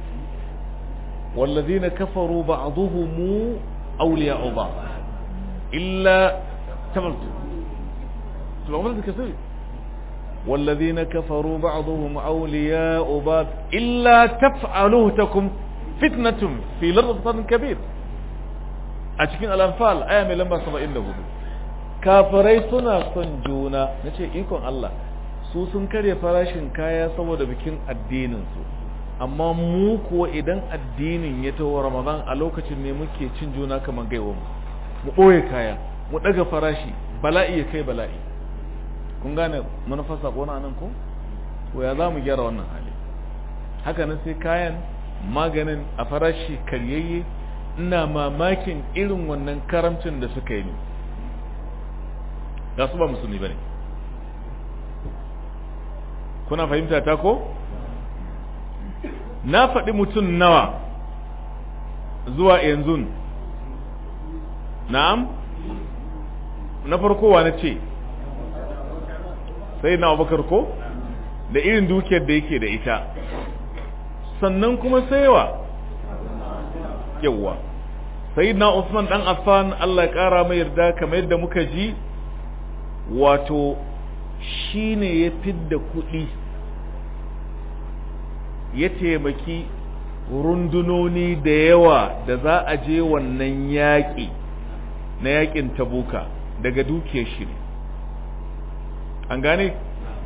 [SPEAKER 1] والذين كفروا بعضهم أولياء بعض إلا تملت تبقى كثير والذين كفروا بعضهم أولياء بعض إلا تفعلوه تكم فتنة في لرض كبير أتكين الأنفال آية من لما سبا إلا kafirai suna son juna na ce ikon Allah su sun karya farashin kaya saboda bikin addininsu amma mu kuwa idan addinin ya taho ramadan a lokacin ne muke cin juna kamar gaiwa mu mu ɓoye kaya mu ɗaga farashi bala'i ya kai bala'i kun gane manufar sako na nan ko to ya za mu gyara wannan hali haka nan sai kayan maganin a farashi karyayye ina mamakin irin wannan karamcin da suka yi ne ga su ba musulmi bane kuna fahimta ta ko na faɗi mutum nawa zuwa yanzu na'am na farko wa na ce sai na abubakar ko da irin dukiyar da yake da ita sannan kuma saiwa yawwa sai na usman dan affan allah ƙara mai yarda kamar yadda muka ji wato shine ya fidda kuɗi ya taimaki rundunoni da yawa da za a je wannan yaƙi na yaƙin tabuka daga dukiyar shi ne an gane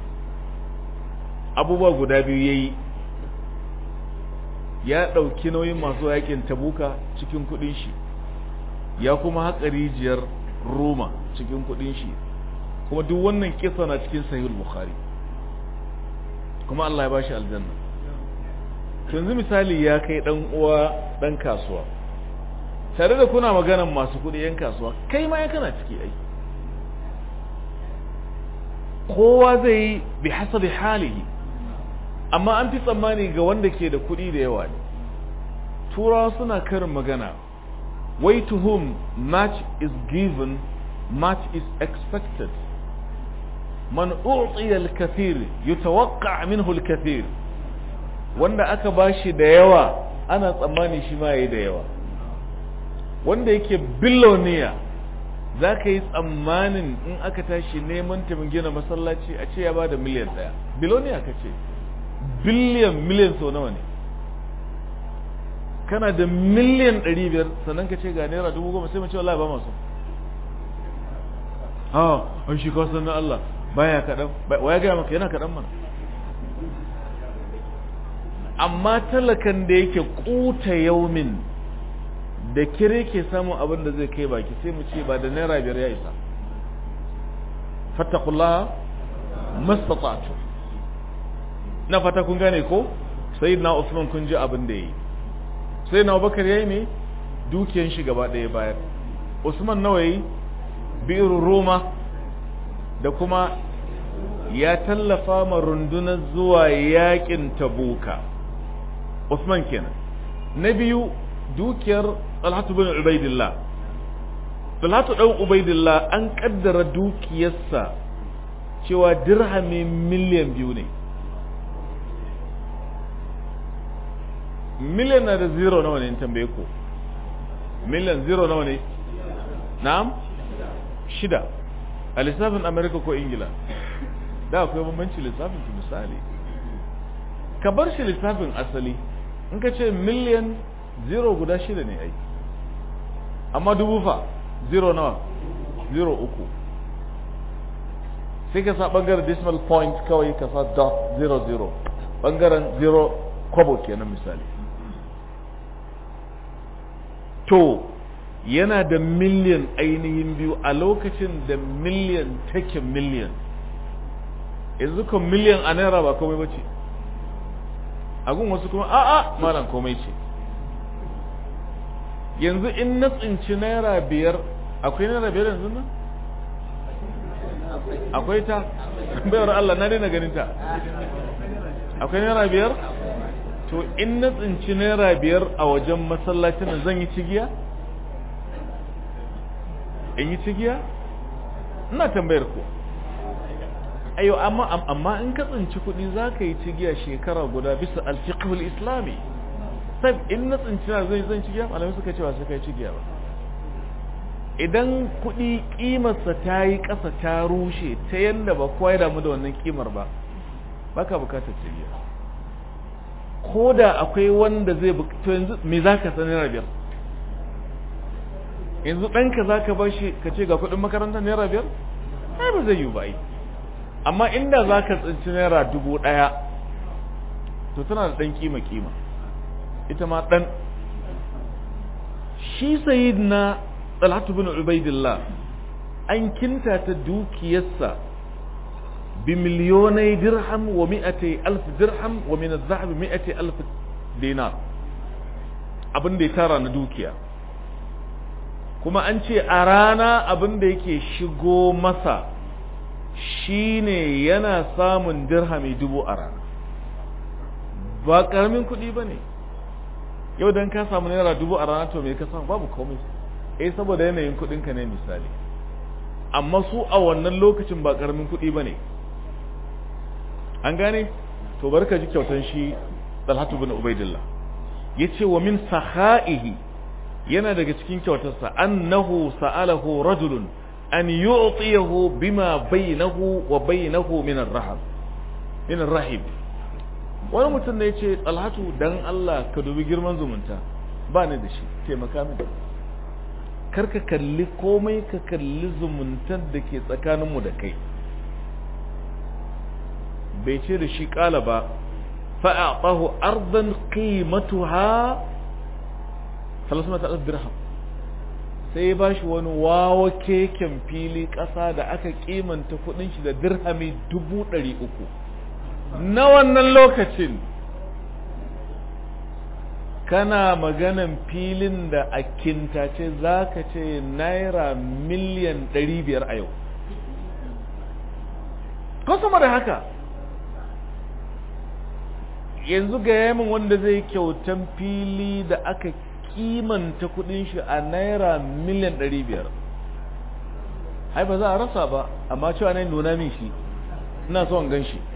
[SPEAKER 1] abubuwa guda biyu ya yi ya ɗauki nauyin masu yaƙin tabuka cikin kuɗin shi ya kuma haƙa rijiyar roma cikin kuɗin shi kuma duk wannan kisa na cikin sahih bukhari kuma Allah ya bashi aljanna yanzu misali ya kai dan uwa dan kasuwa tare da kuna maganan masu kudi yan kasuwa kai ma ya kana ciki ai kowa zai bi hasabi halihi amma an fi tsammani ga wanda ke da kudi da yawa ne turawa suna karin magana way to whom much is given much is expected man u'tiya al-kathir yutawaqqa minhu al-kathir wanda aka bashi da yawa ana tsammani shi ma yayi da yawa wanda yake billionaire zaka yi tsammanin in aka tashi neman ta gina masallaci a ce ya bada miliyan daya billionaire kace billion million so nawa ne kana da miliyan 500 sannan ka ce ga naira 10,000 sai mu ce wallahi ba masu ah an shi kawasan na Allah baya kaɗan wa ya gaya maka yana kaɗan mana amma talakan da yake kuta yaumin da kire ke samun abin da zai kai baki sai mu ce ba da naira biyar ya isa fattakullaha mastata'tu na fata kun gane ko sayyidina Usman kun ji abin da yi sayyidina Abubakar yayi ne dukiyan shi gaba ɗaya bayar Usman nawa yi bi'ru Roma da kuma ya tallafa ma rundunar zuwa yakin Tabuka Usman kenan na biyu dukiyar Talhatu bin Ubaidillah Talhatu dan Ubaidillah an kaddara dukiyarsa cewa dirhami miliyan biyu ne miliyan na da zero nawa ne in tambaye ku miliyan zero nawa ne na'am shida a lissafin amerika ko ingila da akwai bambanci lissafin ki misali ka bar shi lissafin asali in ka ce miliyan zero guda shida ne ai amma dubu fa zero nawa zero uku sai ka sa bangaren decimal point kawai ka sa dot zero zero bangaren zero kwabo kenan misali to yana da miliyan ainihin biyu a lokacin da miliyan take miliyan yanzu kan miliyan a naira ba komai bace agun wasu kuma a'a malam komai ce yanzu in na tsinci naira biyar akwai naira biyar yanzu nan akwai ta bayar Allah na daina ganin ta akwai naira biyar to in na tsinci naira biyar a wajen masallacin zan yi cigiya in yi cigiya ina tambayar ku ayo amma amma in ka tsinci kuɗi za ka yi cigiya shekara guda bisa alfiqhul islami sai in na tsinci na zai zan cigiya malamai suka cewa sai kai cigiya ba idan kuɗi ƙimarsa ta yi ƙasa ta rushe ta yadda ba kowa ya damu da wannan ƙimar ba baka bukatar cigiya ko da akwai wanda zai to yanzu me za ka sani naira biyar yanzu ɗanka za ka bar shi ka ce ga kuɗin makarantar naira biyar ai ba zai yi ba amma inda za ka tsinci naira dubu ɗaya to tana da ɗan kima kima ita ma ɗan shi sayid na talhatu bin ubaidillah an kinta ta dukiyarsa بمليوني درهم ومئتي ألف درهم ومن الذهب مئتي ألف دينار abin da ya tara na dukiya kuma an ce a rana abin da yake shigo masa shine yana samun dirhami dubu a rana ba karamin kuɗi ba ne yau don ka samu naira dubu a rana to me ka samu babu komai eh saboda yanayin kuɗinka ne misali amma su a wannan lokacin ba karamin kuɗi ba ne an gane to barka ji kyautan shi talhatu bin ubaidillah yace wa min saha'ihi yana daga cikin kyautarsa annahu sa'alahu rajulun an yu'tiyahu bima bainahu wa bainahu min ar-rahab min ar-rahib wani mutum ne yace talhatu dan Allah ka dubi girman zumunta ba ni da shi taimaka mini karka kalli komai ka kalli zumuntar da ke tsakaninmu da kai bai ce da shi kala ba fa'aɓahu ardan qimatuha salasuna ta dirham sai ba shi wani wawa keken fili ƙasa da aka kimanta kudin shi da dirhami dubu ɗari uku na wannan lokacin kana maganan filin da a kintace za ka ce naira miliyan ɗari biyar a yau ko sama da haka yanzu ga yamin wanda zai kyautan fili da aka kimanta kudin shi a naira miliyan ɗari biyar hai ba za a rasa ba amma cewa na nuna min shi ina son gan shi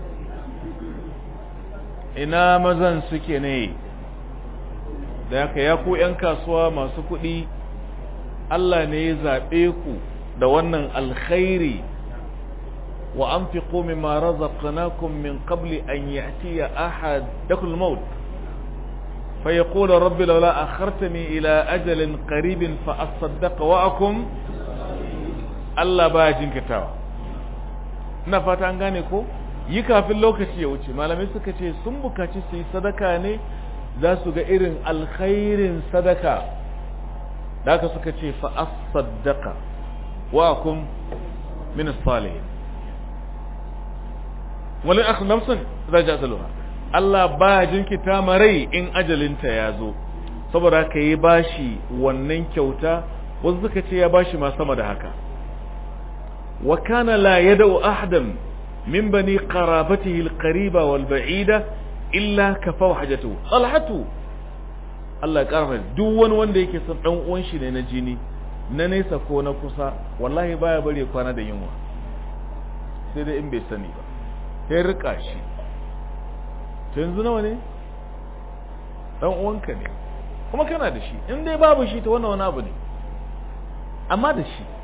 [SPEAKER 1] ina mazan suke ne da haka ya ku 'yan kasuwa masu kuɗi Allah ne ya zaɓe ku da wannan alkhairi wa an fi komi ma razaqnakum min qabli an ya'tiya ahadakum al-maut fa yaqulu rabbi laula akhartani ila ajalin qaribin fa asaddaqa wa akum Allah baya jinkitawa ina fata an gane ko yi kafin lokaci ya wuce malamai suka ce sun bukaci su yi sadaka ne za su ga irin alkhairin sadaka da aka suka ce fa'as sadaka wa kun min salihin wani aka namsun za ji asaluwa Allah ba jinkita marai in ajalinta ya zo saboda ka yi bashi wannan kyauta wasu suka ce ya bashi ma sama da haka wa kana la yada'u ahadan min bani qarabatihi alqariba wal ba'ida illa kafa hajatu talhatu Allah ya karfa duk wani wanda yake son dan uwan shi ne na jini na nesa ko na kusa wallahi baya bari kwana da yunwa sai dai in bai sani ba sai rika shi to yanzu nawa ne dan uwanka ne kuma kana da shi in dai babu shi to wannan wani abu ne amma da shi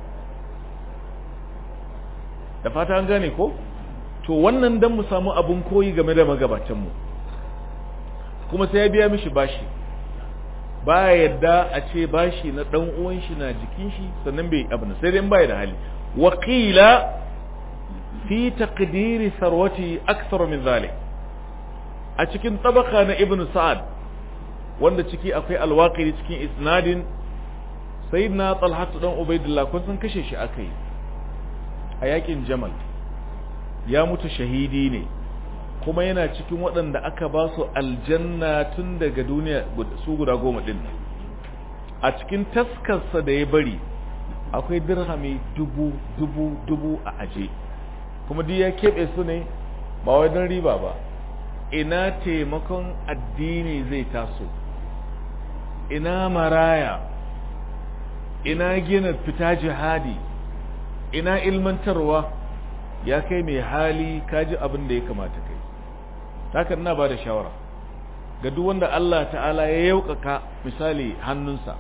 [SPEAKER 1] da fata an gane ko to wannan dan mu samu abun koyi game da magabatan mu kuma sai ya biya mishi bashi baya yadda a ce bashi na dan uwan shi na jikin shi sannan bai abu sai dai baya da hali waqila fi taqdiri sarwati akthar min zalik a cikin tabaka na ibn sa'ad wanda ciki akwai alwaqiri cikin isnadin sayyidina talhatu dan ubaidillah kun san kashe shi akai a yakin jamal ya mutu shahidi ne kuma yana cikin waɗanda aka ba su aljanna tun daga duniya su guda goma ɗin a cikin taskarsa da ya bari akwai dirhami dubu dubu dubu a aje kuma duk ya keɓe su ne ba wai don riba ba ina taimakon addini zai taso ina maraya ina gina fita jihadi ina ilmantarwa ya kai mai hali kaji abin da ya kamata kai haka ina ba da shawara ga duk wanda Allah ta'ala ya yaukaka misali hannunsa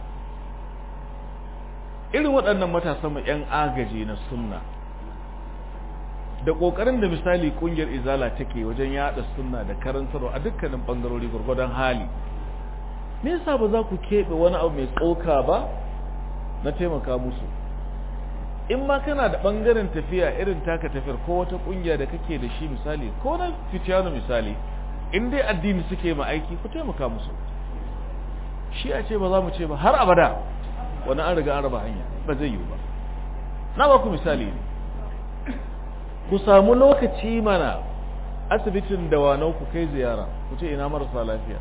[SPEAKER 1] irin waɗannan matasan mu 'yan agaji na sunna da ƙoƙarin da misali ƙungiyar izala take wajen yaɗa sunna da karantarwa a dukkanin ɓangarori gwargwadon hali me yasa ba za ku keɓe wani abu mai tsoka ba na taimaka musu in ma kana da ɓangaren tafiya irin taka tafiyar ko wata ƙungiya da kake da shi misali ko na fitiyano misali in dai addini suke ma aiki ku taimaka musu shi a ce ba za mu ce ba har abada wani an riga an raba hanya ba zai yiwu ba na ba ku misali ne ku samu lokaci mana asibitin dawanau ku kai ziyara ku ce ina marasa lafiya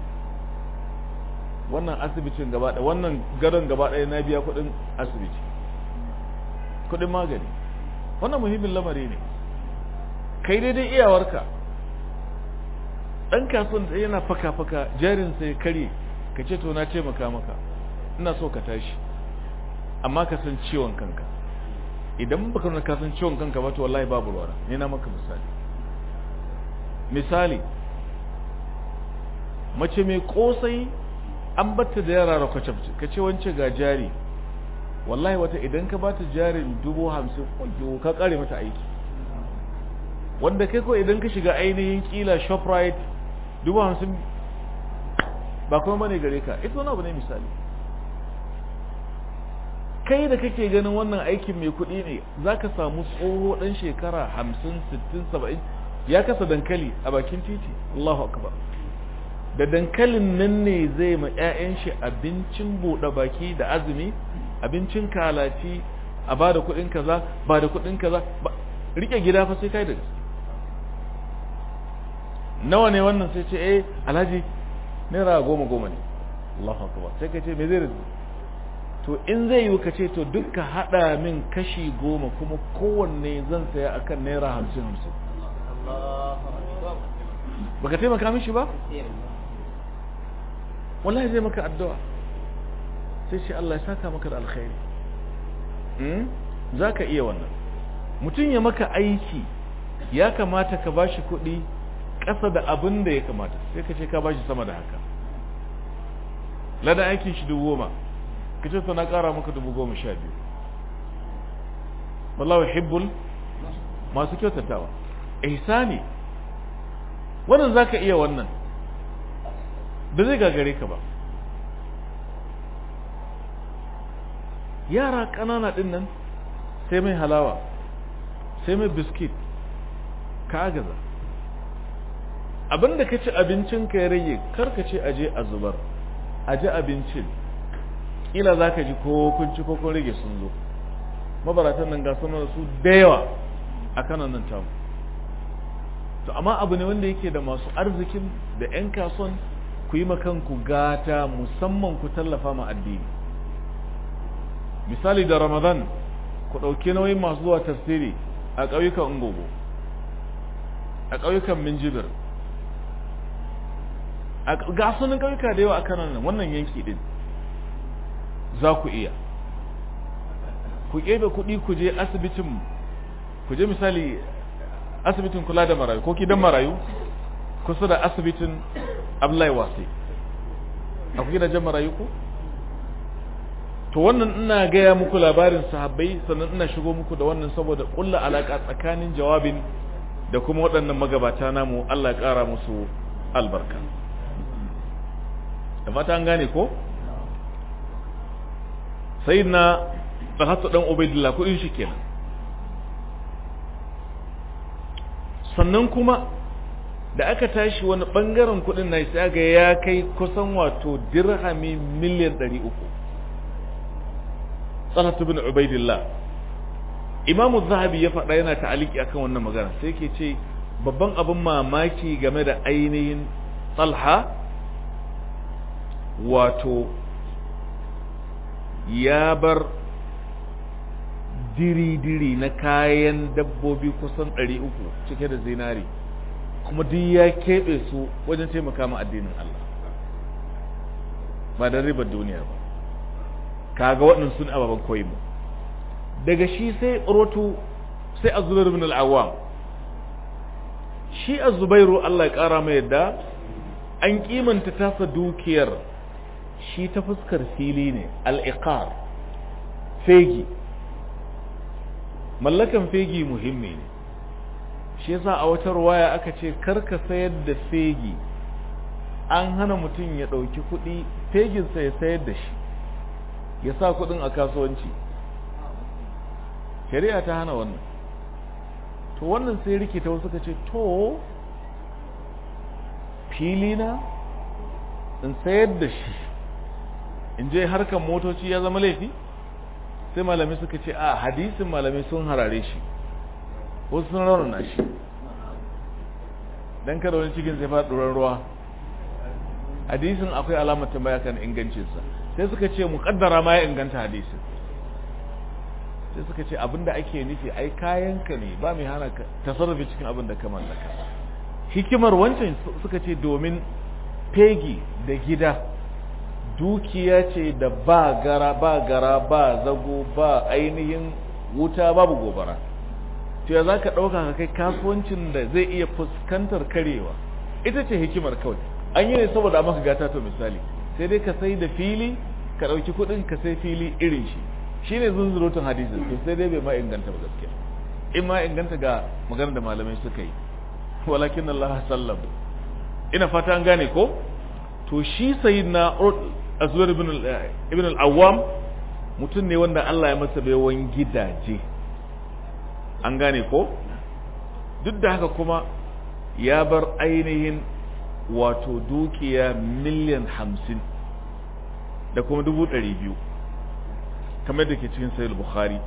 [SPEAKER 1] wannan asibitin gaba ɗaya wannan gadon gaba ɗaya na biya kuɗin asibiti kuɗin magani wannan muhimmin lamari ne kai daidai iyawarka ɗan kasuwan da yana faka-faka jarin sai kare ka ce to na taimaka maka ina so ka tashi amma ka san ciwon kanka idan baka nuna ka san ciwon kanka ba to wallahi babu ruwa ne na maka misali misali mace mai kosai an batta da yara da kwacabci ka ce wance ga jari wallahi wata idan ka bata jarin dubu hamsin kwayo ka kare mata aiki wanda kai ko idan ka shiga ainihin kila shoprite dubu hamsin ba kuma bane gare ka ita wani abu ne misali kai da kake ganin wannan aikin mai kuɗi ne za ka samu tsoho ɗan shekara hamsin sittin saba'in ya kasa dankali a bakin titi Allahu akbar da dankalin nan ne zai ma 'ya'yan shi abincin buɗe baki da azumi abincin kalaci a ba da kuɗin kaza ba da kuɗin kaza rike gida fa sai kai da gaske nawa ne wannan sai ce eh alhaji naira goma goma ne Allahu akbar sai ka ce me zai razu to in zai yi ka ce to duka hada min kashi goma kuma kowanne zan saya akan naira hamsin hamsin baka taimaka mishi ba wallahi zai maka addu'a sai ce Allah ya saka maka da alkhairi za ka iya wannan mutum ya maka aiki ya kamata ka bashi kuɗi ƙasa da abin da ya kamata sai ka ce ka bashi sama da haka ladan aikin shi dubu goma ka ce na ƙara maka dubu goma sha biyu wallahu hibbul masu kyautatawa ihsani wannan za ka iya wannan ba zai gagare ka ba yara ƙanana ɗin nan sai mai halawa sai mai biskit ka gaza abinda ka ci abincin ka ya rage kar ka ce aje a zubar aje abincin kila za ka ji ko kun ci ko kun rage sun zo mabaratan nan ga sama da su da yawa a kanan nan tamu to amma abu ne wanda yake da masu arzikin da 'yan kasuwan ku yi makanku gata musamman ku tallafa ma addini misali da ramadan ku ɗauki nauyin masu zuwa tafsiri a ƙauyukan ungogo a ƙauyukan minjibir a gasunan ƙauyuka da yawa a kanan nan wannan yanki ɗin za ku iya ku ƙebe kuɗi ku je asibitin ku je misali asibitin kula da marayu ko gidan marayu kusa da asibitin Abdullahi Wasi akwai gidajen marayu ko to wannan ina gaya muku labarin sahabbai sannan ina shigo muku da wannan saboda kulla alaka tsakanin jawabin da kuma waɗannan magabata namu Allah ya ƙara musu albarka da fata an gane ko sayyidina Talhatu dan Ubaidillah kudin shi kenan sannan kuma da aka tashi wani bangaren kudin na sai ga ya kai kusan wato dirhami miliyan 300 Talhatu bin Ubaidillah Imam Zahabi ya faɗa yana ta'aliki akan wannan magana sai yake ce babban abin mamaki game da ainihin Talha wato ya bar diri-diri na kayan dabbobi kusan 300 cike da zinari kuma duk ya keɓe su wajen taimaka ma addinin Allah ba da ribar duniya ba kaga waɗannan sun ababen koyi mu daga shi sai rotu sai azubair ibn al-awwam shi azubairu Allah ya ƙara mai yadda an kimanta tasa dukiyar shi ta fuskar fili ne al-iqar fegi mallakan fegi muhimmi ne shi yasa a wata ruwaya aka ce karka sayar da fegi an hana mutum ya ɗauki kuɗi feginsa ya sayar da shi ya sa kuɗin a kasuwanci shari'a ta hana wannan to wannan sai rikita wasu ka ce to fili na in sayar da shi in je harkar motoci ya zama laifi sai malamai suka ce a hadisin malamai sun harare shi wasu sun raunana shi don kada wani cikin zai faɗi ruwa hadisin akwai alamar tambaya kan ingancinsa sai suka ce muƙaddara ma ya inganta hadisin sai suka ce abinda ake nufi ai kayanka ne ba mai hana tasarrufi cikin abin da ka mallaka hikimar wancan suka ce domin fegi da gida dukiya ce da ba gara ba gara ba zago ba ainihin wuta babu gobara to ya za ka ɗauka ka kai kasuwancin da zai iya fuskantar karewa ita ce hikimar kawai an yi ne saboda maka gata to misali sai dai ka sai da fili ka ɗauki kuɗin ka sai fili irin shi shi ne zunzurutun hadisin to sai dai bai ma inganta ba gaskiya in ma inganta ga maganar da malamai suka yi walakin Allah sallam ina fata an gane ko to shi sayyidina Azwar ibn ibn al-Awwam mutum ne wanda Allah ya masa baiwan gidaje an gane ko duk da haka kuma ya bar ainihin wato dukiya miliyan hamsin da kuma dubu ɗari biyu kamar da ke cikin sayil bukhari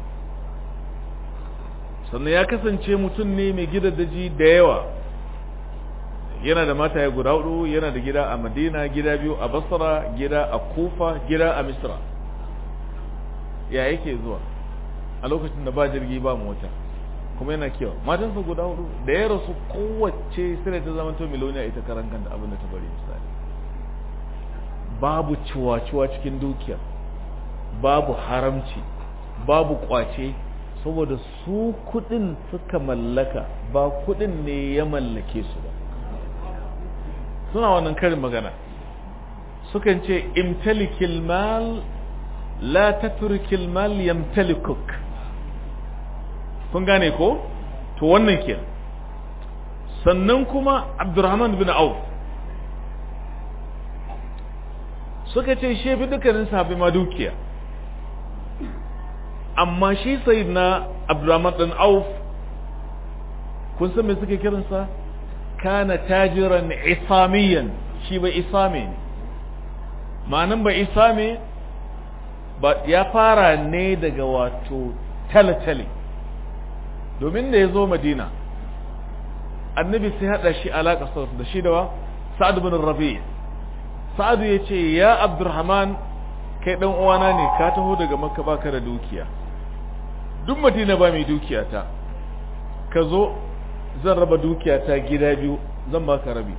[SPEAKER 1] sannan ya kasance mutum ne mai daji da yawa yana da mata ya guda hudu yana da gida a madina gida biyu a basra gida a kufa gida a misra ya yake zuwa a lokacin da ba jirgi ba mota kuma yana kewa matansa guda hudu da ya rasu kowace sai ta zama to miloniya ita karan kanta abin da ta bari misali babu ciwa-ciwa cikin dukiya babu haramci babu kwace saboda su kudin suka mallaka ba kudin ne ya mallake su ba suna wannan karin magana sukan ce imtalikil mal la tatrikil mal yamtalikuk kun gane ko to wannan ke sannan kuma abdurrahman bin auf suka ce shi fi dukkanin sahabi ma dukiya amma shi sai na abdurrahman bin auf kun san me suke kiransa kana tajiran isamiyan shi ba isame ne ma'anin ba isame ba ya fara ne daga wato tale-tale domin da ya zo madina annabi sai hada shi alaƙa da shi da wa sa'ad bin rabi sa'ad ya ce ya abdurrahman kai dan uwana ne ka taho daga makka baka da dukiya duk madina ba mai dukiya ta ka zo zan raba dukiya ta gida biyu zan baka rabi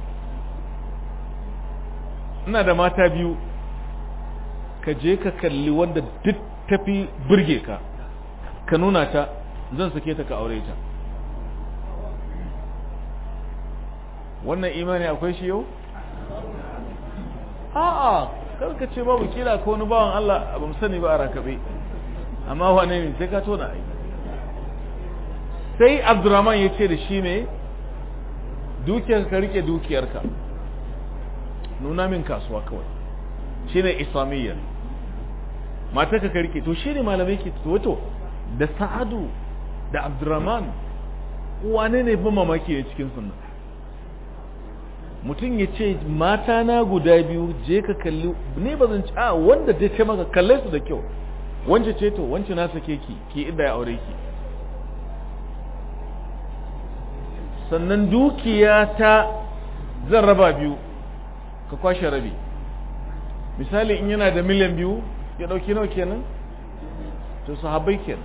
[SPEAKER 1] ina da mata biyu ka je ka kalli wanda duk tafi burge ka ka nuna ta zan sake ta ka aure ta wannan imani akwai shi yau a'a karka ce babu kila ko wani bawan Allah ba mu sani ba a rakabe amma wane ne sai ka tona ai sai Abdurrahman ya ce da shi ne dukiyar ka rike dukiyarka nuna min kasuwa kawai shine islamiyyar mata ka rike to shine malamai ke to wato da Sa'adu da Abdurrahman wane ne ba mamaki ne cikin sunna mutum ya ce mata na guda biyu je ka kalli ne ba zan ci a wanda dai ce maka kalle su da kyau wance ce to wance na sake ki ki inda ya aure ki sannan dukiya ta zan raba biyu ka kwashe rabi misali in yana da miliyan biyu ya dauki nawa kenan to sahabbai kenan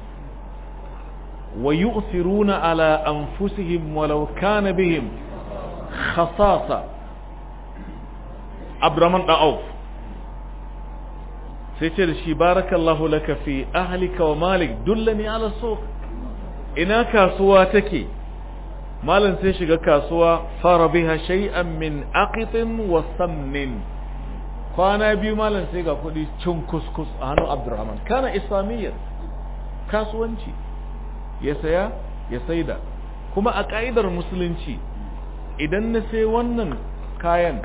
[SPEAKER 1] wa yu'thiruna ala anfusihim walau kana bihim khasasa abdurrahman dan auf sai ce da shi barakallahu laka fi ahlika wa malik dullani ala suq ina kasuwa take malam sai shiga kasuwa fara biha shay'an min aqitin wa samnin kwana biyu malam sai ga kudi cin kuskus a hannun abdurrahman kana islamiyyar kasuwanci ya saya ya saida kuma a ka'idar musulunci idan na sai wannan kayan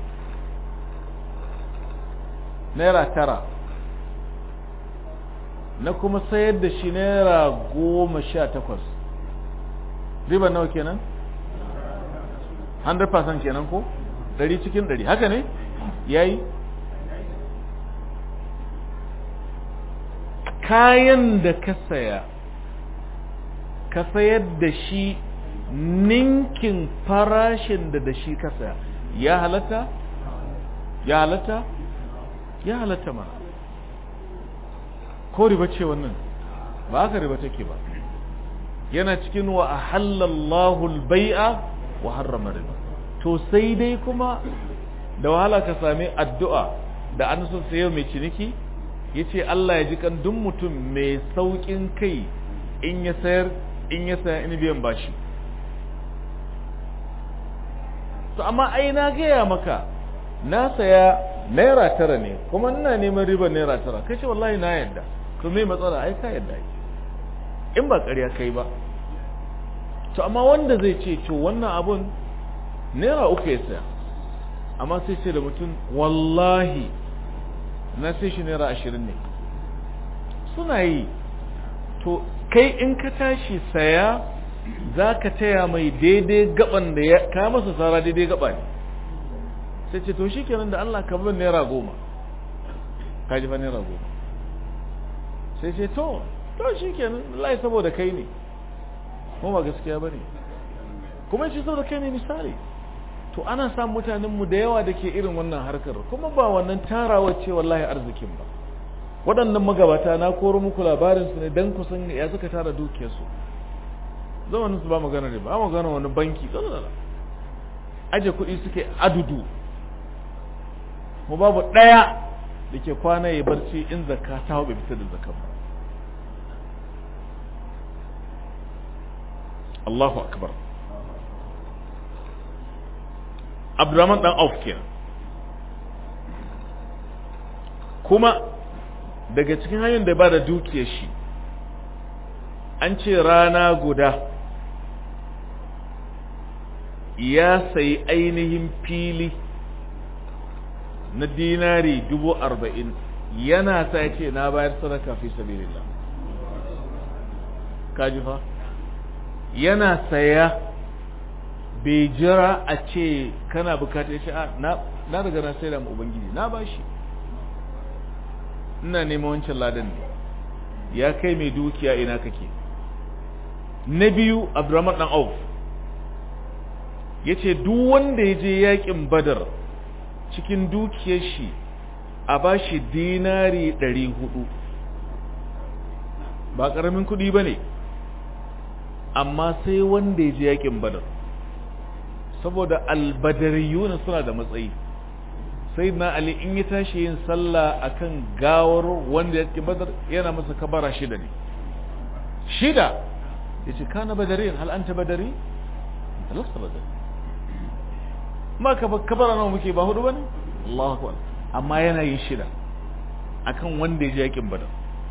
[SPEAKER 1] naira tara na kuma sayar da shi naira goma sha takwas riba nawa kenan 100% kenan ko ɗari cikin ɗari haka ne yayi kayan da ka saya ka sayar da shi ninkin farashin da da shi ka saya ya halatta ya halatta ya halatta mana ko riba ce wannan ba haka riba take ba yana cikin wa ahallallahu al-bai'a wa harrama riba to sai dai kuma da wahala ka sami addu'a da an so sayo mai ciniki yace Allah ya ji kan duk mutum mai saukin kai in ya sayar in ya saya in biyan bashi to amma ai na gaya maka na saya naira tara ne kuma ina neman ribar naira tara kai ce wallahi na yadda to me matsala ai ka yadda ai in ba ƙarya kai ba to amma wanda zai ce to wannan abun naira uku ya saya amma sai ce da mutum wallahi na sai shi naira ashirin ne suna yi to kai in ka tashi saya za ka taya mai daidai gaban da ya ka masa tsara daidai gaba ne sai ce to shi kenan da Allah ka bin naira goma ka ji fa naira goma sai ce to to shi kenan lai saboda kai ne kuma ba gaskiya ba ne kuma shi saboda kai ne misali to ana samun mutanenmu da yawa da ke irin wannan harkar kuma ba wannan tarawar ce wallahi arzikin ba waɗannan magabata na koro muku labarinsu ne don kusan ya suka tara dukiyarsu zamanin su ba magana ne ba magana wani banki aje kuɗi suke adudu mu babu ɗaya da ke kwana ya barci in zakka ta hau bai fitar da zakka ba Allahu akbar Abdurrahman dan Auf kenan kuma daga cikin hanyar da ba da dukiyar shi an ce rana guda ya sayi ainihin fili na dinari dubu arba'in yana sa ce na bayar sadaka fi sabilillah kaji fa yana saya bai jira a ce kana bukata ya ce na daga na sai da ubangiji na bashi ina neman wancan ladan ne ya kai mai dukiya ina kake na biyu abdurrahman dan auf ya ce duk wanda ya je yakin badar cikin dukiyar shi a bashi dinari ɗari hudu ba ƙaramin kuɗi ba ne amma sai wanda ya je yakin badar saboda albadariyuna suna da matsayi sai na ali in ya tashi yin sallah akan gawar wanda ya ke badar yana masa kabara shida ne shida ya ce kana badari hal anta badari lasta badari ma kabara nawa muke ba hudu bane Allahu akbar amma yana yin shida akan wanda ya je yakin badar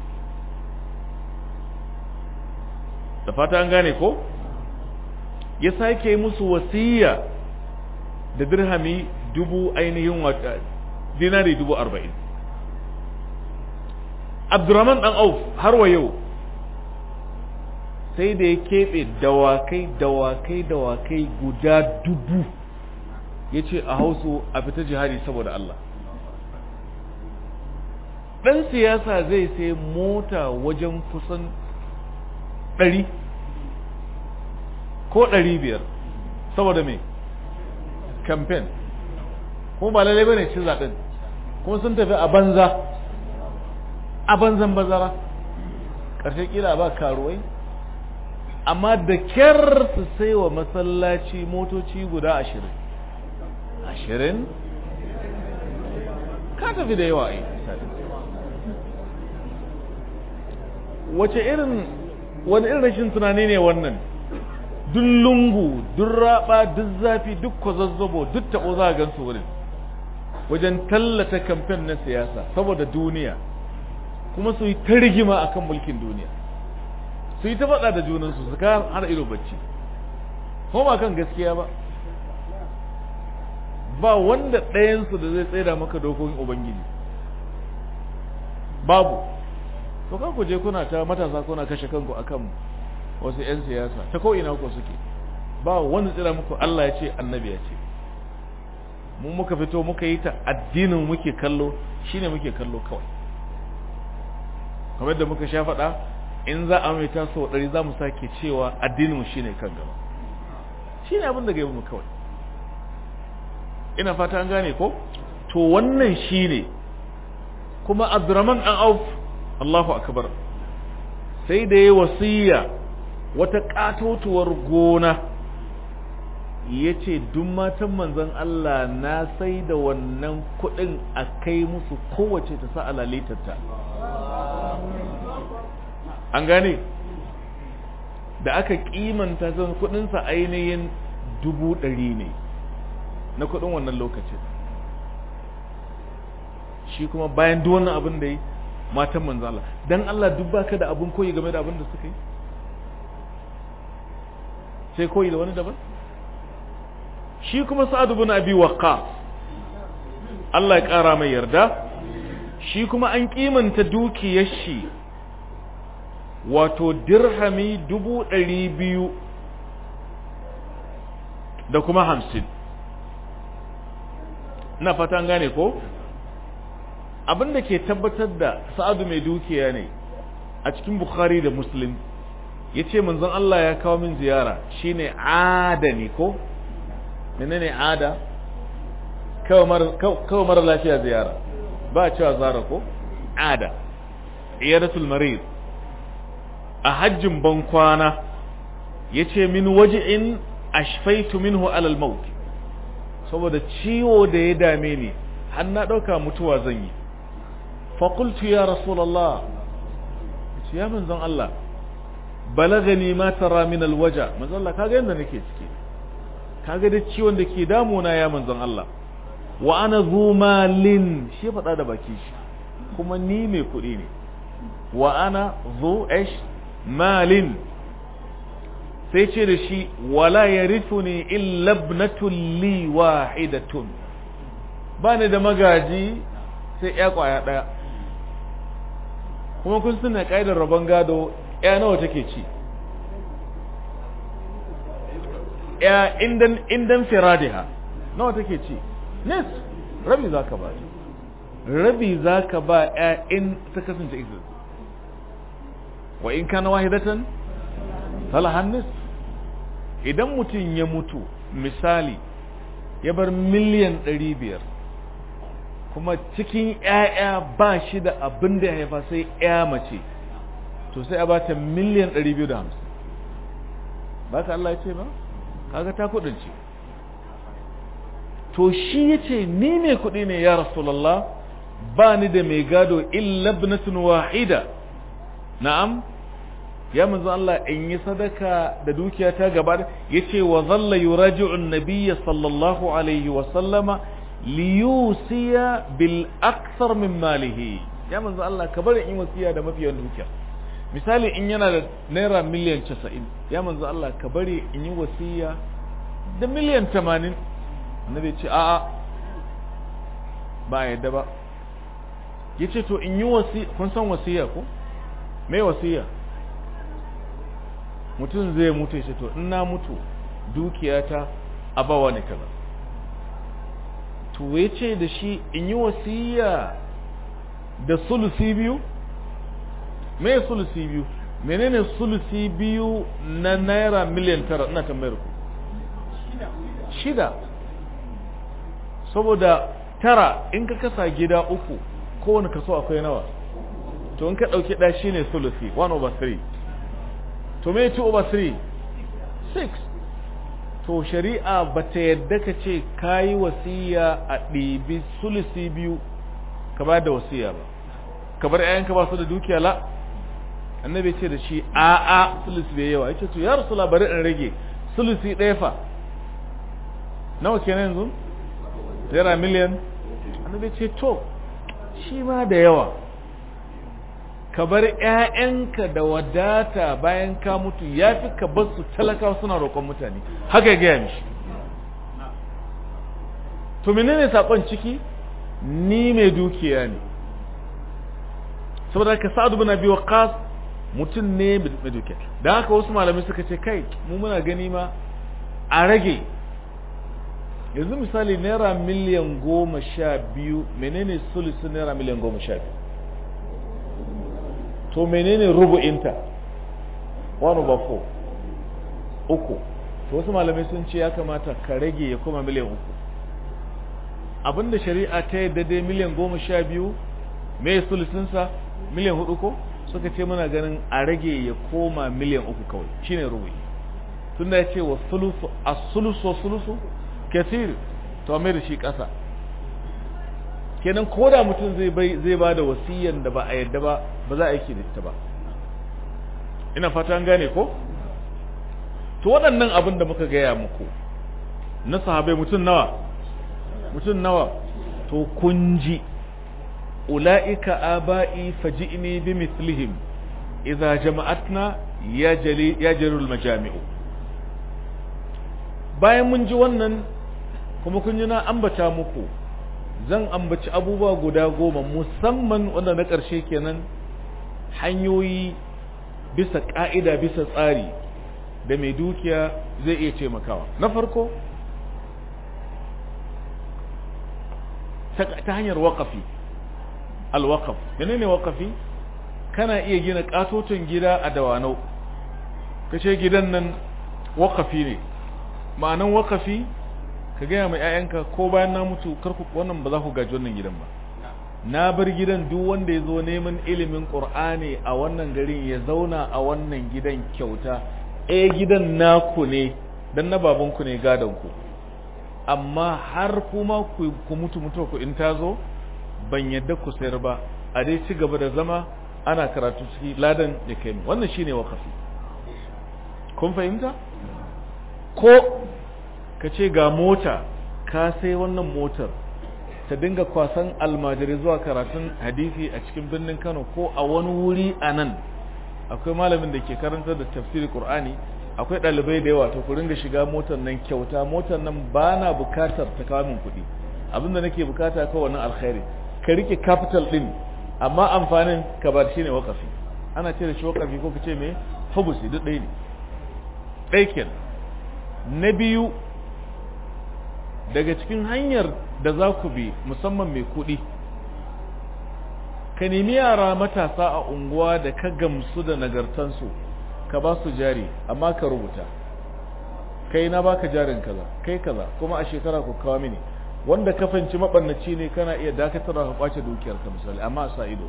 [SPEAKER 1] da fata an gane ko ya sake musu wasiya da dirhami dubu ainihin wata dinari dubu arba'in abdurrahman dan auf har wa yau sai da ya keɓe dawakai dawakai dawakai guda dubu ya ce a hausu a fita jihadi saboda Allah ɗan siyasa zai sai mota wajen kusan ɗari ko ɗari biyar saboda me campaign kuma ba lalai bane ci zaɓen kuma sun tafi a banza a banzan bazara ƙarshe ƙila ba karuwai amma da kyar su sai wa masallaci motoci guda ashirin ashirin ka tafi da yawa ai wace irin wani irin rashin tunani ne wannan duk lungu duk raba duk zafi duk kwazazzabo duk taɓo za a gansu wurin wajen tallata kamfen na siyasa saboda duniya kuma su yi ta rigima akan mulkin duniya su yi ta faɗa da junansu su ka har ido bacci kuma ba kan gaskiya ba ba wanda ɗayansu da zai tsaida maka dokokin ubangiji babu to kan ku je kuna ta matasa kuna kashe kanku akan wasu 'yan siyasa ta ko ina ku suke ba wanda tsira muku Allah ya ce annabi ya ce mu muka fito muka yi ta addinin muke kallo shine muke kallo kawai kamar da muka sha faɗa in za a mai ta sau ɗari za mu sake cewa addinin mu shine kan gaba shine abin da gaba mu kawai ina fata an gane ko to wannan shine kuma Abdurrahman an Auf Allahu akbar sai da yayi wasiya wata katotuwar gona yace duk matan manzon Allah na sai da wannan kudin a kai musu kowace ta sa alalitarta an gane da aka kimanta zan kudinsa ainihin dubu ɗari ne na kudin wannan lokacin shi kuma bayan duk wannan abin da yi matan manzo Allah dan Allah duk baka da abin koyi game da abin da suka yi sai koyi da wani daban shi kuma Sa'ad ibn Abi Waqqas Allah ya kara mai yarda shi kuma an kimanta dukiyar shi wato dirhami dubu ɗari biyu da kuma hamsin na fatan gane ko abin da ke tabbatar da sa'adu mai dukiya ne a cikin bukhari da muslim ya ce manzon Allah ya kawo min ziyara shine ada ne ko menene ada kawo mara lafiya ziyara ba a cewa zara ko ada iyadatul marid a hajjin ban kwana ya ce min waje'in ashfaitu minhu alal maut saboda ciwo da ya dame ni har na ɗauka mutuwa zan yi faƙultu ya rasulallah ce ya manzon Allah balagani ma tara min alwaja manzon Allah kaga yanda nake ciki kaga da ciwon da ke damuna ya manzon Allah wa ana zu malin shi ya faɗa da baki shi kuma ni mai kuɗi ne wa ana zu ish malin sai ce da shi wala yarithuni illa ibnatun li wahidatun ba ni da magaji sai ya kwaya ɗaya kuma kun suna ƙa'idar rabon gado ya nawa take ci ya indan indan firadiha nawa take ci nis rabi zaka ba rabi zaka ba ya in ta kasance ita wa in kana wahidatan falahan nis idan mutum ya mutu misali ya bar miliyan ɗari biyar kuma cikin ‘ya'ya ba shi da abin da ya haifa sai ‘ya mace to sai a ba ta miliyan ɗari biyu da hamsin ba ka Allah ya ce ba kaga ta kudin ce to shi ya ce ni mai kuɗi ne ya rasulallah ba ni da mai gado illa ibnatun wahida na'am ya manzo Allah in yi sadaka da dukiya ta gaba yace wa zalla yuraji'u an-nabiy sallallahu alaihi wa sallama liyusiya bil akthar min malihi ya manzo Allah ka bari in wasiya da mafi yawan dukiya misali in yana da naira miliyan 90 ya manzo Allah ka bari in yi wasiya da miliyan 80 annabi ce a'a ba yadda ba yace to in yi wasi kun san wasiya ko me wasiya mutum zai mutu ya ce to in na mutu dukiyata a bawa ne kaza to ya ce da shi in yi wasiya da sulusi biyu me sulusi biyu menene sulusi biyu na naira miliyan tara ina tambayar ku shida saboda tara in ka kasa gida uku kowane kaso akwai nawa to in ka ɗauki ɗaya shine sulusi 1 over 3 to me 2 over 3 6 to shari'a ba ta yadda ka ce ka yi wasiya a ɗibi sulusi biyu ka ba da wasiya ba ka bar ‘ya'yanka ba su da dukiya la annabi ce da shi a'a sulusi bai yawa ya ce to ya rasu bari in rage sulusi ɗaya fa nawa kenan yanzu naira miliyan annabi ce to shi ma da yawa ka bar ‘ya'yanka da wadata bayan ka mutu ya fi ka bar su talakawa suna roƙon mutane haka ya gaya mishi to menene saƙon ciki ni mai dukiya ne saboda ka sa'adu bin abi waqas mutum ne mai dukiya dan haka wasu malamai suka ce kai mu muna gani ma a rage yanzu misali naira miliyan goma sha biyu menene sulusu naira miliyan goma sha biyu to menene rubu'inta 1 over 4 uku to wasu malamai sun ce ya kamata ka rage ya koma miliyan uku abinda shari'a ta yadda dai miliyan goma sha biyu mai sulusunsa miliyan hudu ko suka ce muna ganin a rage ya koma miliyan uku kawai shine rubu'i tunda ya ce wa sulusu a sulusu sulusu kasir to mai da shi ƙasa kenan ko da mutum zai bai zai ba da wasiyan da ba a yadda ba ba za a yi da ita ba ina fata an gane ko to waɗannan abin da muka gaya muku na sahabai mutum nawa mutum nawa to kun ji ula'ika aba'i faji'ni bi mithlihim idza jama'atna ya jali ya jarul majami'u bayan mun ji wannan kuma kun ji na ambata muku zan ambaci abubuwa guda goma musamman wanda na ƙarshe kenan hanyoyi bisa ƙa'ida bisa tsari da mai dukiya zai iya taimakawa na farko ta hanyar waƙafi alwaƙaf menene waƙafi kana iya gina ƙatoton gida a dawanau kace gidan nan waƙafi ne ma'anan waƙafi ka gaya mai 'ya'yanka ko bayan na mutu karku wannan ba za ku gaji wannan gidan ba na bar gidan duk wanda ya zo neman ilimin qur'ani a wannan garin ya zauna a wannan gidan kyauta eh gidan naku ne dan na babanku ne gadon ku amma har kuma ku, ku mutu mutu ku in tazo ban yadda ku sayar ba a dai ci gaba da zama ana karatu ciki ladan ya kai mu wannan shine wakafi kun fahimta ko ka ce ga mota ka sai wannan motar ta dinga kwasan almajirai zuwa karatun hadisi a cikin birnin Kano ko a wani wuri a nan akwai malamin da ke karantar da tafsiri Qur'ani akwai ɗalibai da yawa to ku ringa shiga motar nan kyauta motar nan ba na bukatar ta kawo min kuɗi abinda nake bukata kawai wannan alkhairi ka rike capital din amma amfanin ka bar shi ne wakafi ana ce da shi wakafi ko ka ce me hubusi duk ɗaya ne ɗaya kenan na biyu daga cikin hanyar da za ku bi musamman mai kuɗi ka nemi yara matasa a unguwa da ka gamsu da nagartansu ka ba su jari amma ka rubuta kai na baka jarin kaza kai kaza kuma a shekara ku kawo mini wanda ka fanci mabannaci ne kana iya dakatar ka kwace dukiyar ka misali amma a sa ido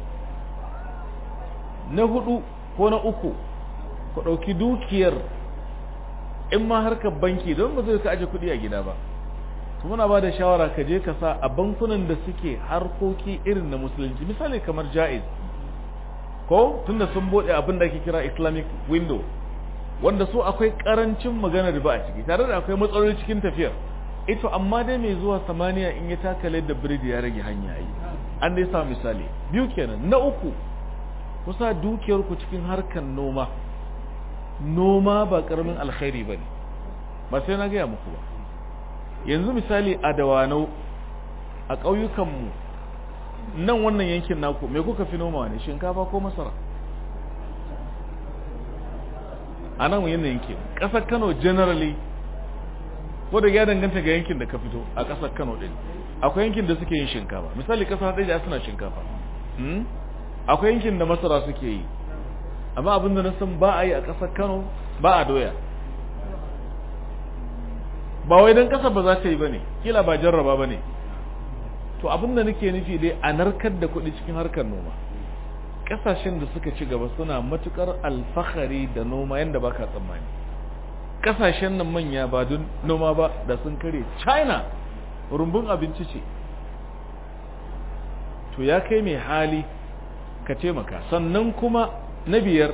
[SPEAKER 1] na hudu ko na uku ku ɗauki dukiyar in ma harkar banki don ba zai ka aje kuɗi a gida ba to muna ba da shawara ka je ka sa a bankunan da suke harkoki irin na musulunci misali kamar jaiz ko tunda sun bude abin da ake kira islamic window wanda su akwai karancin magana riba a ciki tare da akwai matsaloli cikin tafiyar ito amma dai mai zuwa samaniya in ya takale da biredi ya rage hanya yi an dai sa misali biyu kenan na uku kusa dukiyar ku cikin harkar noma noma ba karamin alkhairi bane ba sai na gaya muku ba yanzu misali a dawanau a ƙauyukanmu nan wannan yankin naku me kuka fi noma ne shinkafa ko masara a nan yin yankin ƙasar kano generally ko da ya danganta ga yankin da ka fito a ƙasar kano ɗin akwai yankin da suke yin shinkafa misali ƙasar ɗaya suna shinkafa akwai yankin da masara suke yi amma abin da na san ba a yi a ƙasar kano ba a doya ba wai don ƙasa ba za ta yi ba ne kila ba jarraba ba ne to abin da nake nufi dai a narkar da kuɗi cikin harkar noma ƙasashen da suka ci gaba suna matuƙar alfahari da noma yadda ba ka tsammani ƙasashen nan manya ba don noma ba da sun kare china rumbun abinci ce to ya kai mai hali ka taimaka sannan kuma na biyar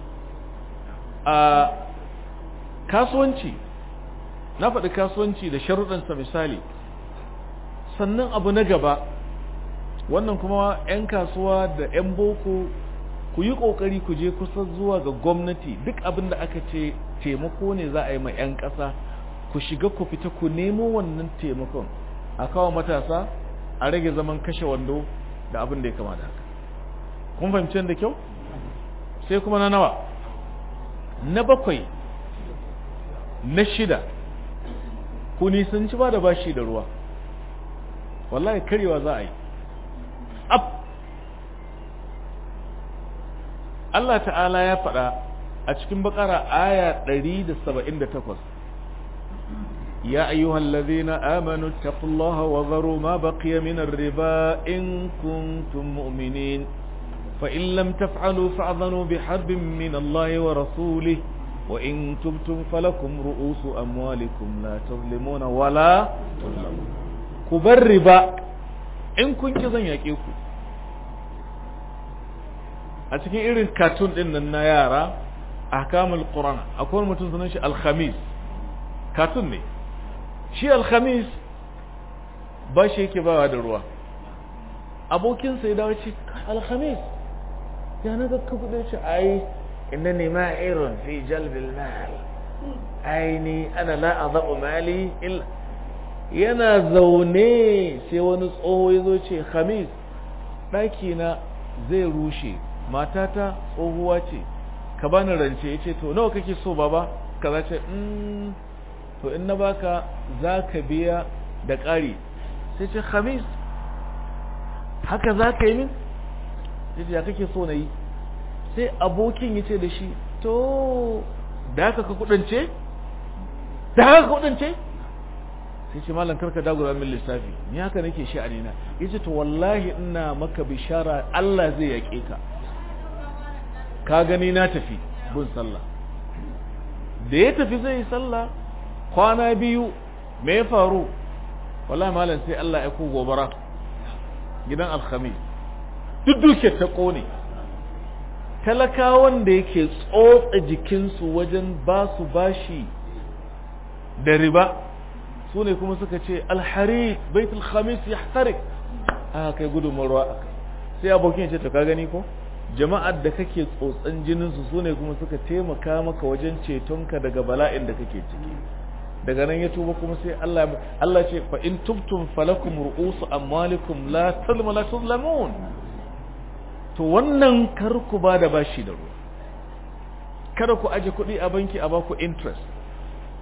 [SPEAKER 1] a kasuwanci na faɗi kasuwanci da sharuɗansa misali sannan abu na gaba wannan kuma 'yan kasuwa da 'yan boko ku yi ƙoƙari ku je kusa zuwa ga gwamnati duk abin da aka ce taimako ne za a yi ma 'yan ƙasa ku shiga ku fita ku nemo wannan taimakon a kawo matasa a rage zaman kashe wando da abin da ya kama da haka kun fahimci da kyau sai kuma na nawa na bakwai na shida ku nisanci ba da bashi da ruwa wallahi karewa za a yi ab Allah ta'ala ya faɗa a cikin bakara aya 178 يا أيها الذين آمنوا اتقوا الله وذروا ما بقي من الربا إن كنتم مؤمنين فإن لم تفعلوا فاعذنوا بحرب من الله ورسوله وإن تبتم فلكم رؤوس أموالكم لا تظلمون ولا تظلمون كبربا إن كنت زن يكيكو أتكي إيرين كاتون إن النيارة أحكام القرآن أكون متنزنش الخميس كاتون ne shi alhamis ba shi yake bawa da ruwa abokinsa ya dawo ce alhamis ya na ga kudin shi ai إنني ماهر في جلب المال أيني أنا لا أضع مالي إلا yana zaune sai wani tsoho ya zo ce khamis ɗakina zai rushe matata tsohuwa ce ka bani rance ya ce to nawa kake so baba ka za ce to in na baka za ka biya da ƙari sai ce khamis haka za ka yi min sai ce ya kake so na yi sai abokin ya ce da shi to da haka ka kudance da haka ka kudance sai ce malam karka dagura min lissafi ni haka nake shi a nina ya ce to wallahi ina maka bishara Allah zai yaƙe ka ka gani na tafi bin sallah da ya tafi zai yi sallah kwana biyu me ya faru wallahi malam sai Allah ya ku gobara gidan alhamis duk duke ta kone talakawan da yake tsotsa jikinsu wajen ba su bashi da riba su ne kuma suka ce alhari baitul khamis ya tarik aka kai gudunmar ruwa sai abokin ce to ka gani ko jama'ar da kake tsotsan jininsu su ne kuma suka taimaka maka wajen cetonka daga bala'in da kake ciki daga nan ya tuba kuma sai Allah Allah ce fa in tubtum falakum ru'usu amwalikum la tazlamu la tuzlamun to wannan kar ku ba da bashi da ruwa kada ku aje kuɗi a banki a baku interest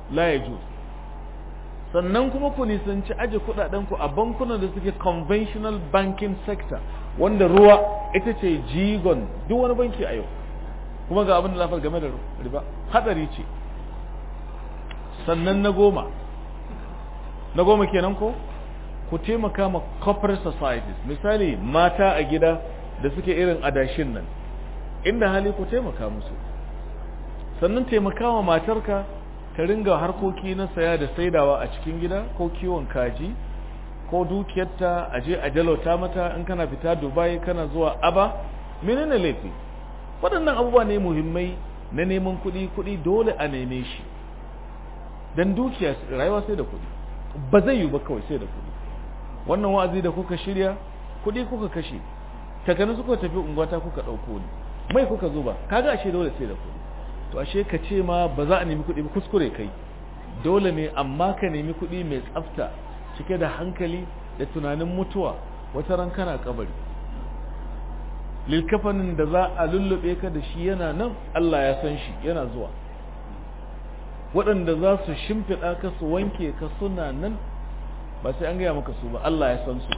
[SPEAKER 1] la yajuz sannan kuma ku nisanci aje kudaden ku a bankunan da suke conventional banking sector wanda ruwa ita ce jigon duk wani banki a yau kuma ga abin da lafar game da riba hadari ce sannan na goma na goma kenan ko ku taimaka ma corporate societies misali mata a gida da suke irin adashin nan inda hali ku taimaka musu sannan taimaka wa matarka ta ringa harkoki na saya da saidawa a cikin gida ko kiwon kaji ko dukiyarta a je a jalauta mata in kana fita dubai kana zuwa aba menene laifi waɗannan abubuwa ne muhimmai na neman kuɗi kuɗi dole a neme shi don dukiya rayuwa sai da kuɗi ba zai yi ba kawai sai da kuɗi wannan wa'azi da kuka shirya kuɗi kuka kashe takanu suka tafi unguwata kuka ɗauko ni mai kuka zuba kaga ashe dole sai da kuɗi to ashe ka ce ma ba za a nemi kuɗi ba kuskure kai dole ne amma ka nemi kuɗi mai tsafta cike da hankali da tunanin mutuwa wata ran kana kabari lilkafanin da za a lullube ka da shi yana nan Allah ya san shi yana zuwa waɗanda za su shimfiɗa ka su wanke ka suna nan ba sai an gaya maka su ba Allah ya san su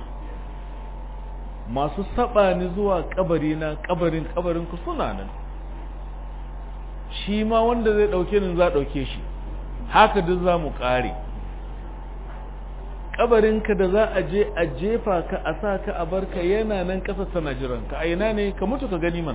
[SPEAKER 1] masu saba ni zuwa kabari na kabarin kabarin ku suna nan shi ma wanda zai ɗauke ni za ɗauke shi haka duk za mu ƙare kabarinka da za a je a jefa ka a sa ka a barka yana nan ƙasa tana jiran ka a ina ne ka mutu ka gani mana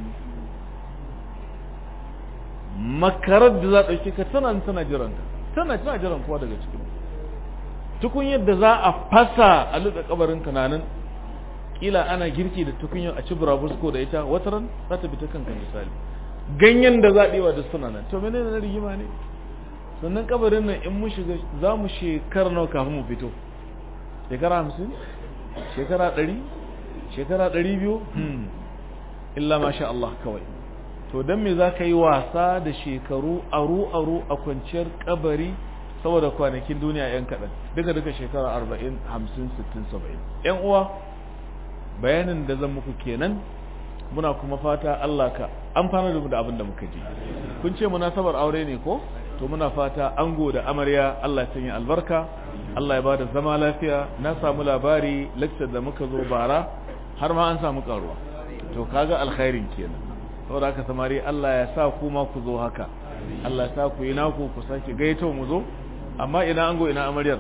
[SPEAKER 1] makarar da za a ɗauke ka tana tana jiran ka tana tana jiran kowa daga cikin tukun yadda za a fasa a luɗa kabarinka na nan kila ana girki da tukunyar a ci burabusko da ita wataran za ta bi ta kanka misali ganyen da zaɓewa da suna nan to menene na rigima ne sannan kabarin nan in mu shiga za mu shekara nawa kafin mu fito shekara hamsin shekara ɗari shekara ɗari biyu illa masha Allah kawai to don me za ka yi wasa da shekaru aru-aru a kwanciyar kabari saboda kwanakin duniya 'yan kaɗan duka duka shekara arba'in hamsin sittin saba'in 'yan uwa bayanin da zan muku kenan muna kuma fata Allah ka amfana da mu da abin da muka ji kun ce munasabar aure ne ko to muna fata ango da amarya Allah ya sanya albarka Allah ya bada zama lafiya na samu labari lecture da muka zo bara har ma an samu karuwa to kaga alkhairin kenan saboda haka samari Allah ya sa ku ma ku zo haka Allah ya sa ku yi naku ku sake gaito mu zo amma ina ango ina amaryar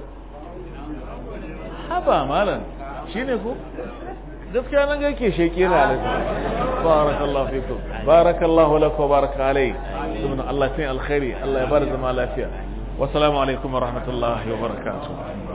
[SPEAKER 1] haba malam shine ko gaskiya nan ga yake sheke na alaikum barakallahu fikum barakallahu lak wa baraka alai subhana Allah sai alkhairi Allah ya bar zama lafiya wa assalamu alaikum wa rahmatullahi wa barakatuh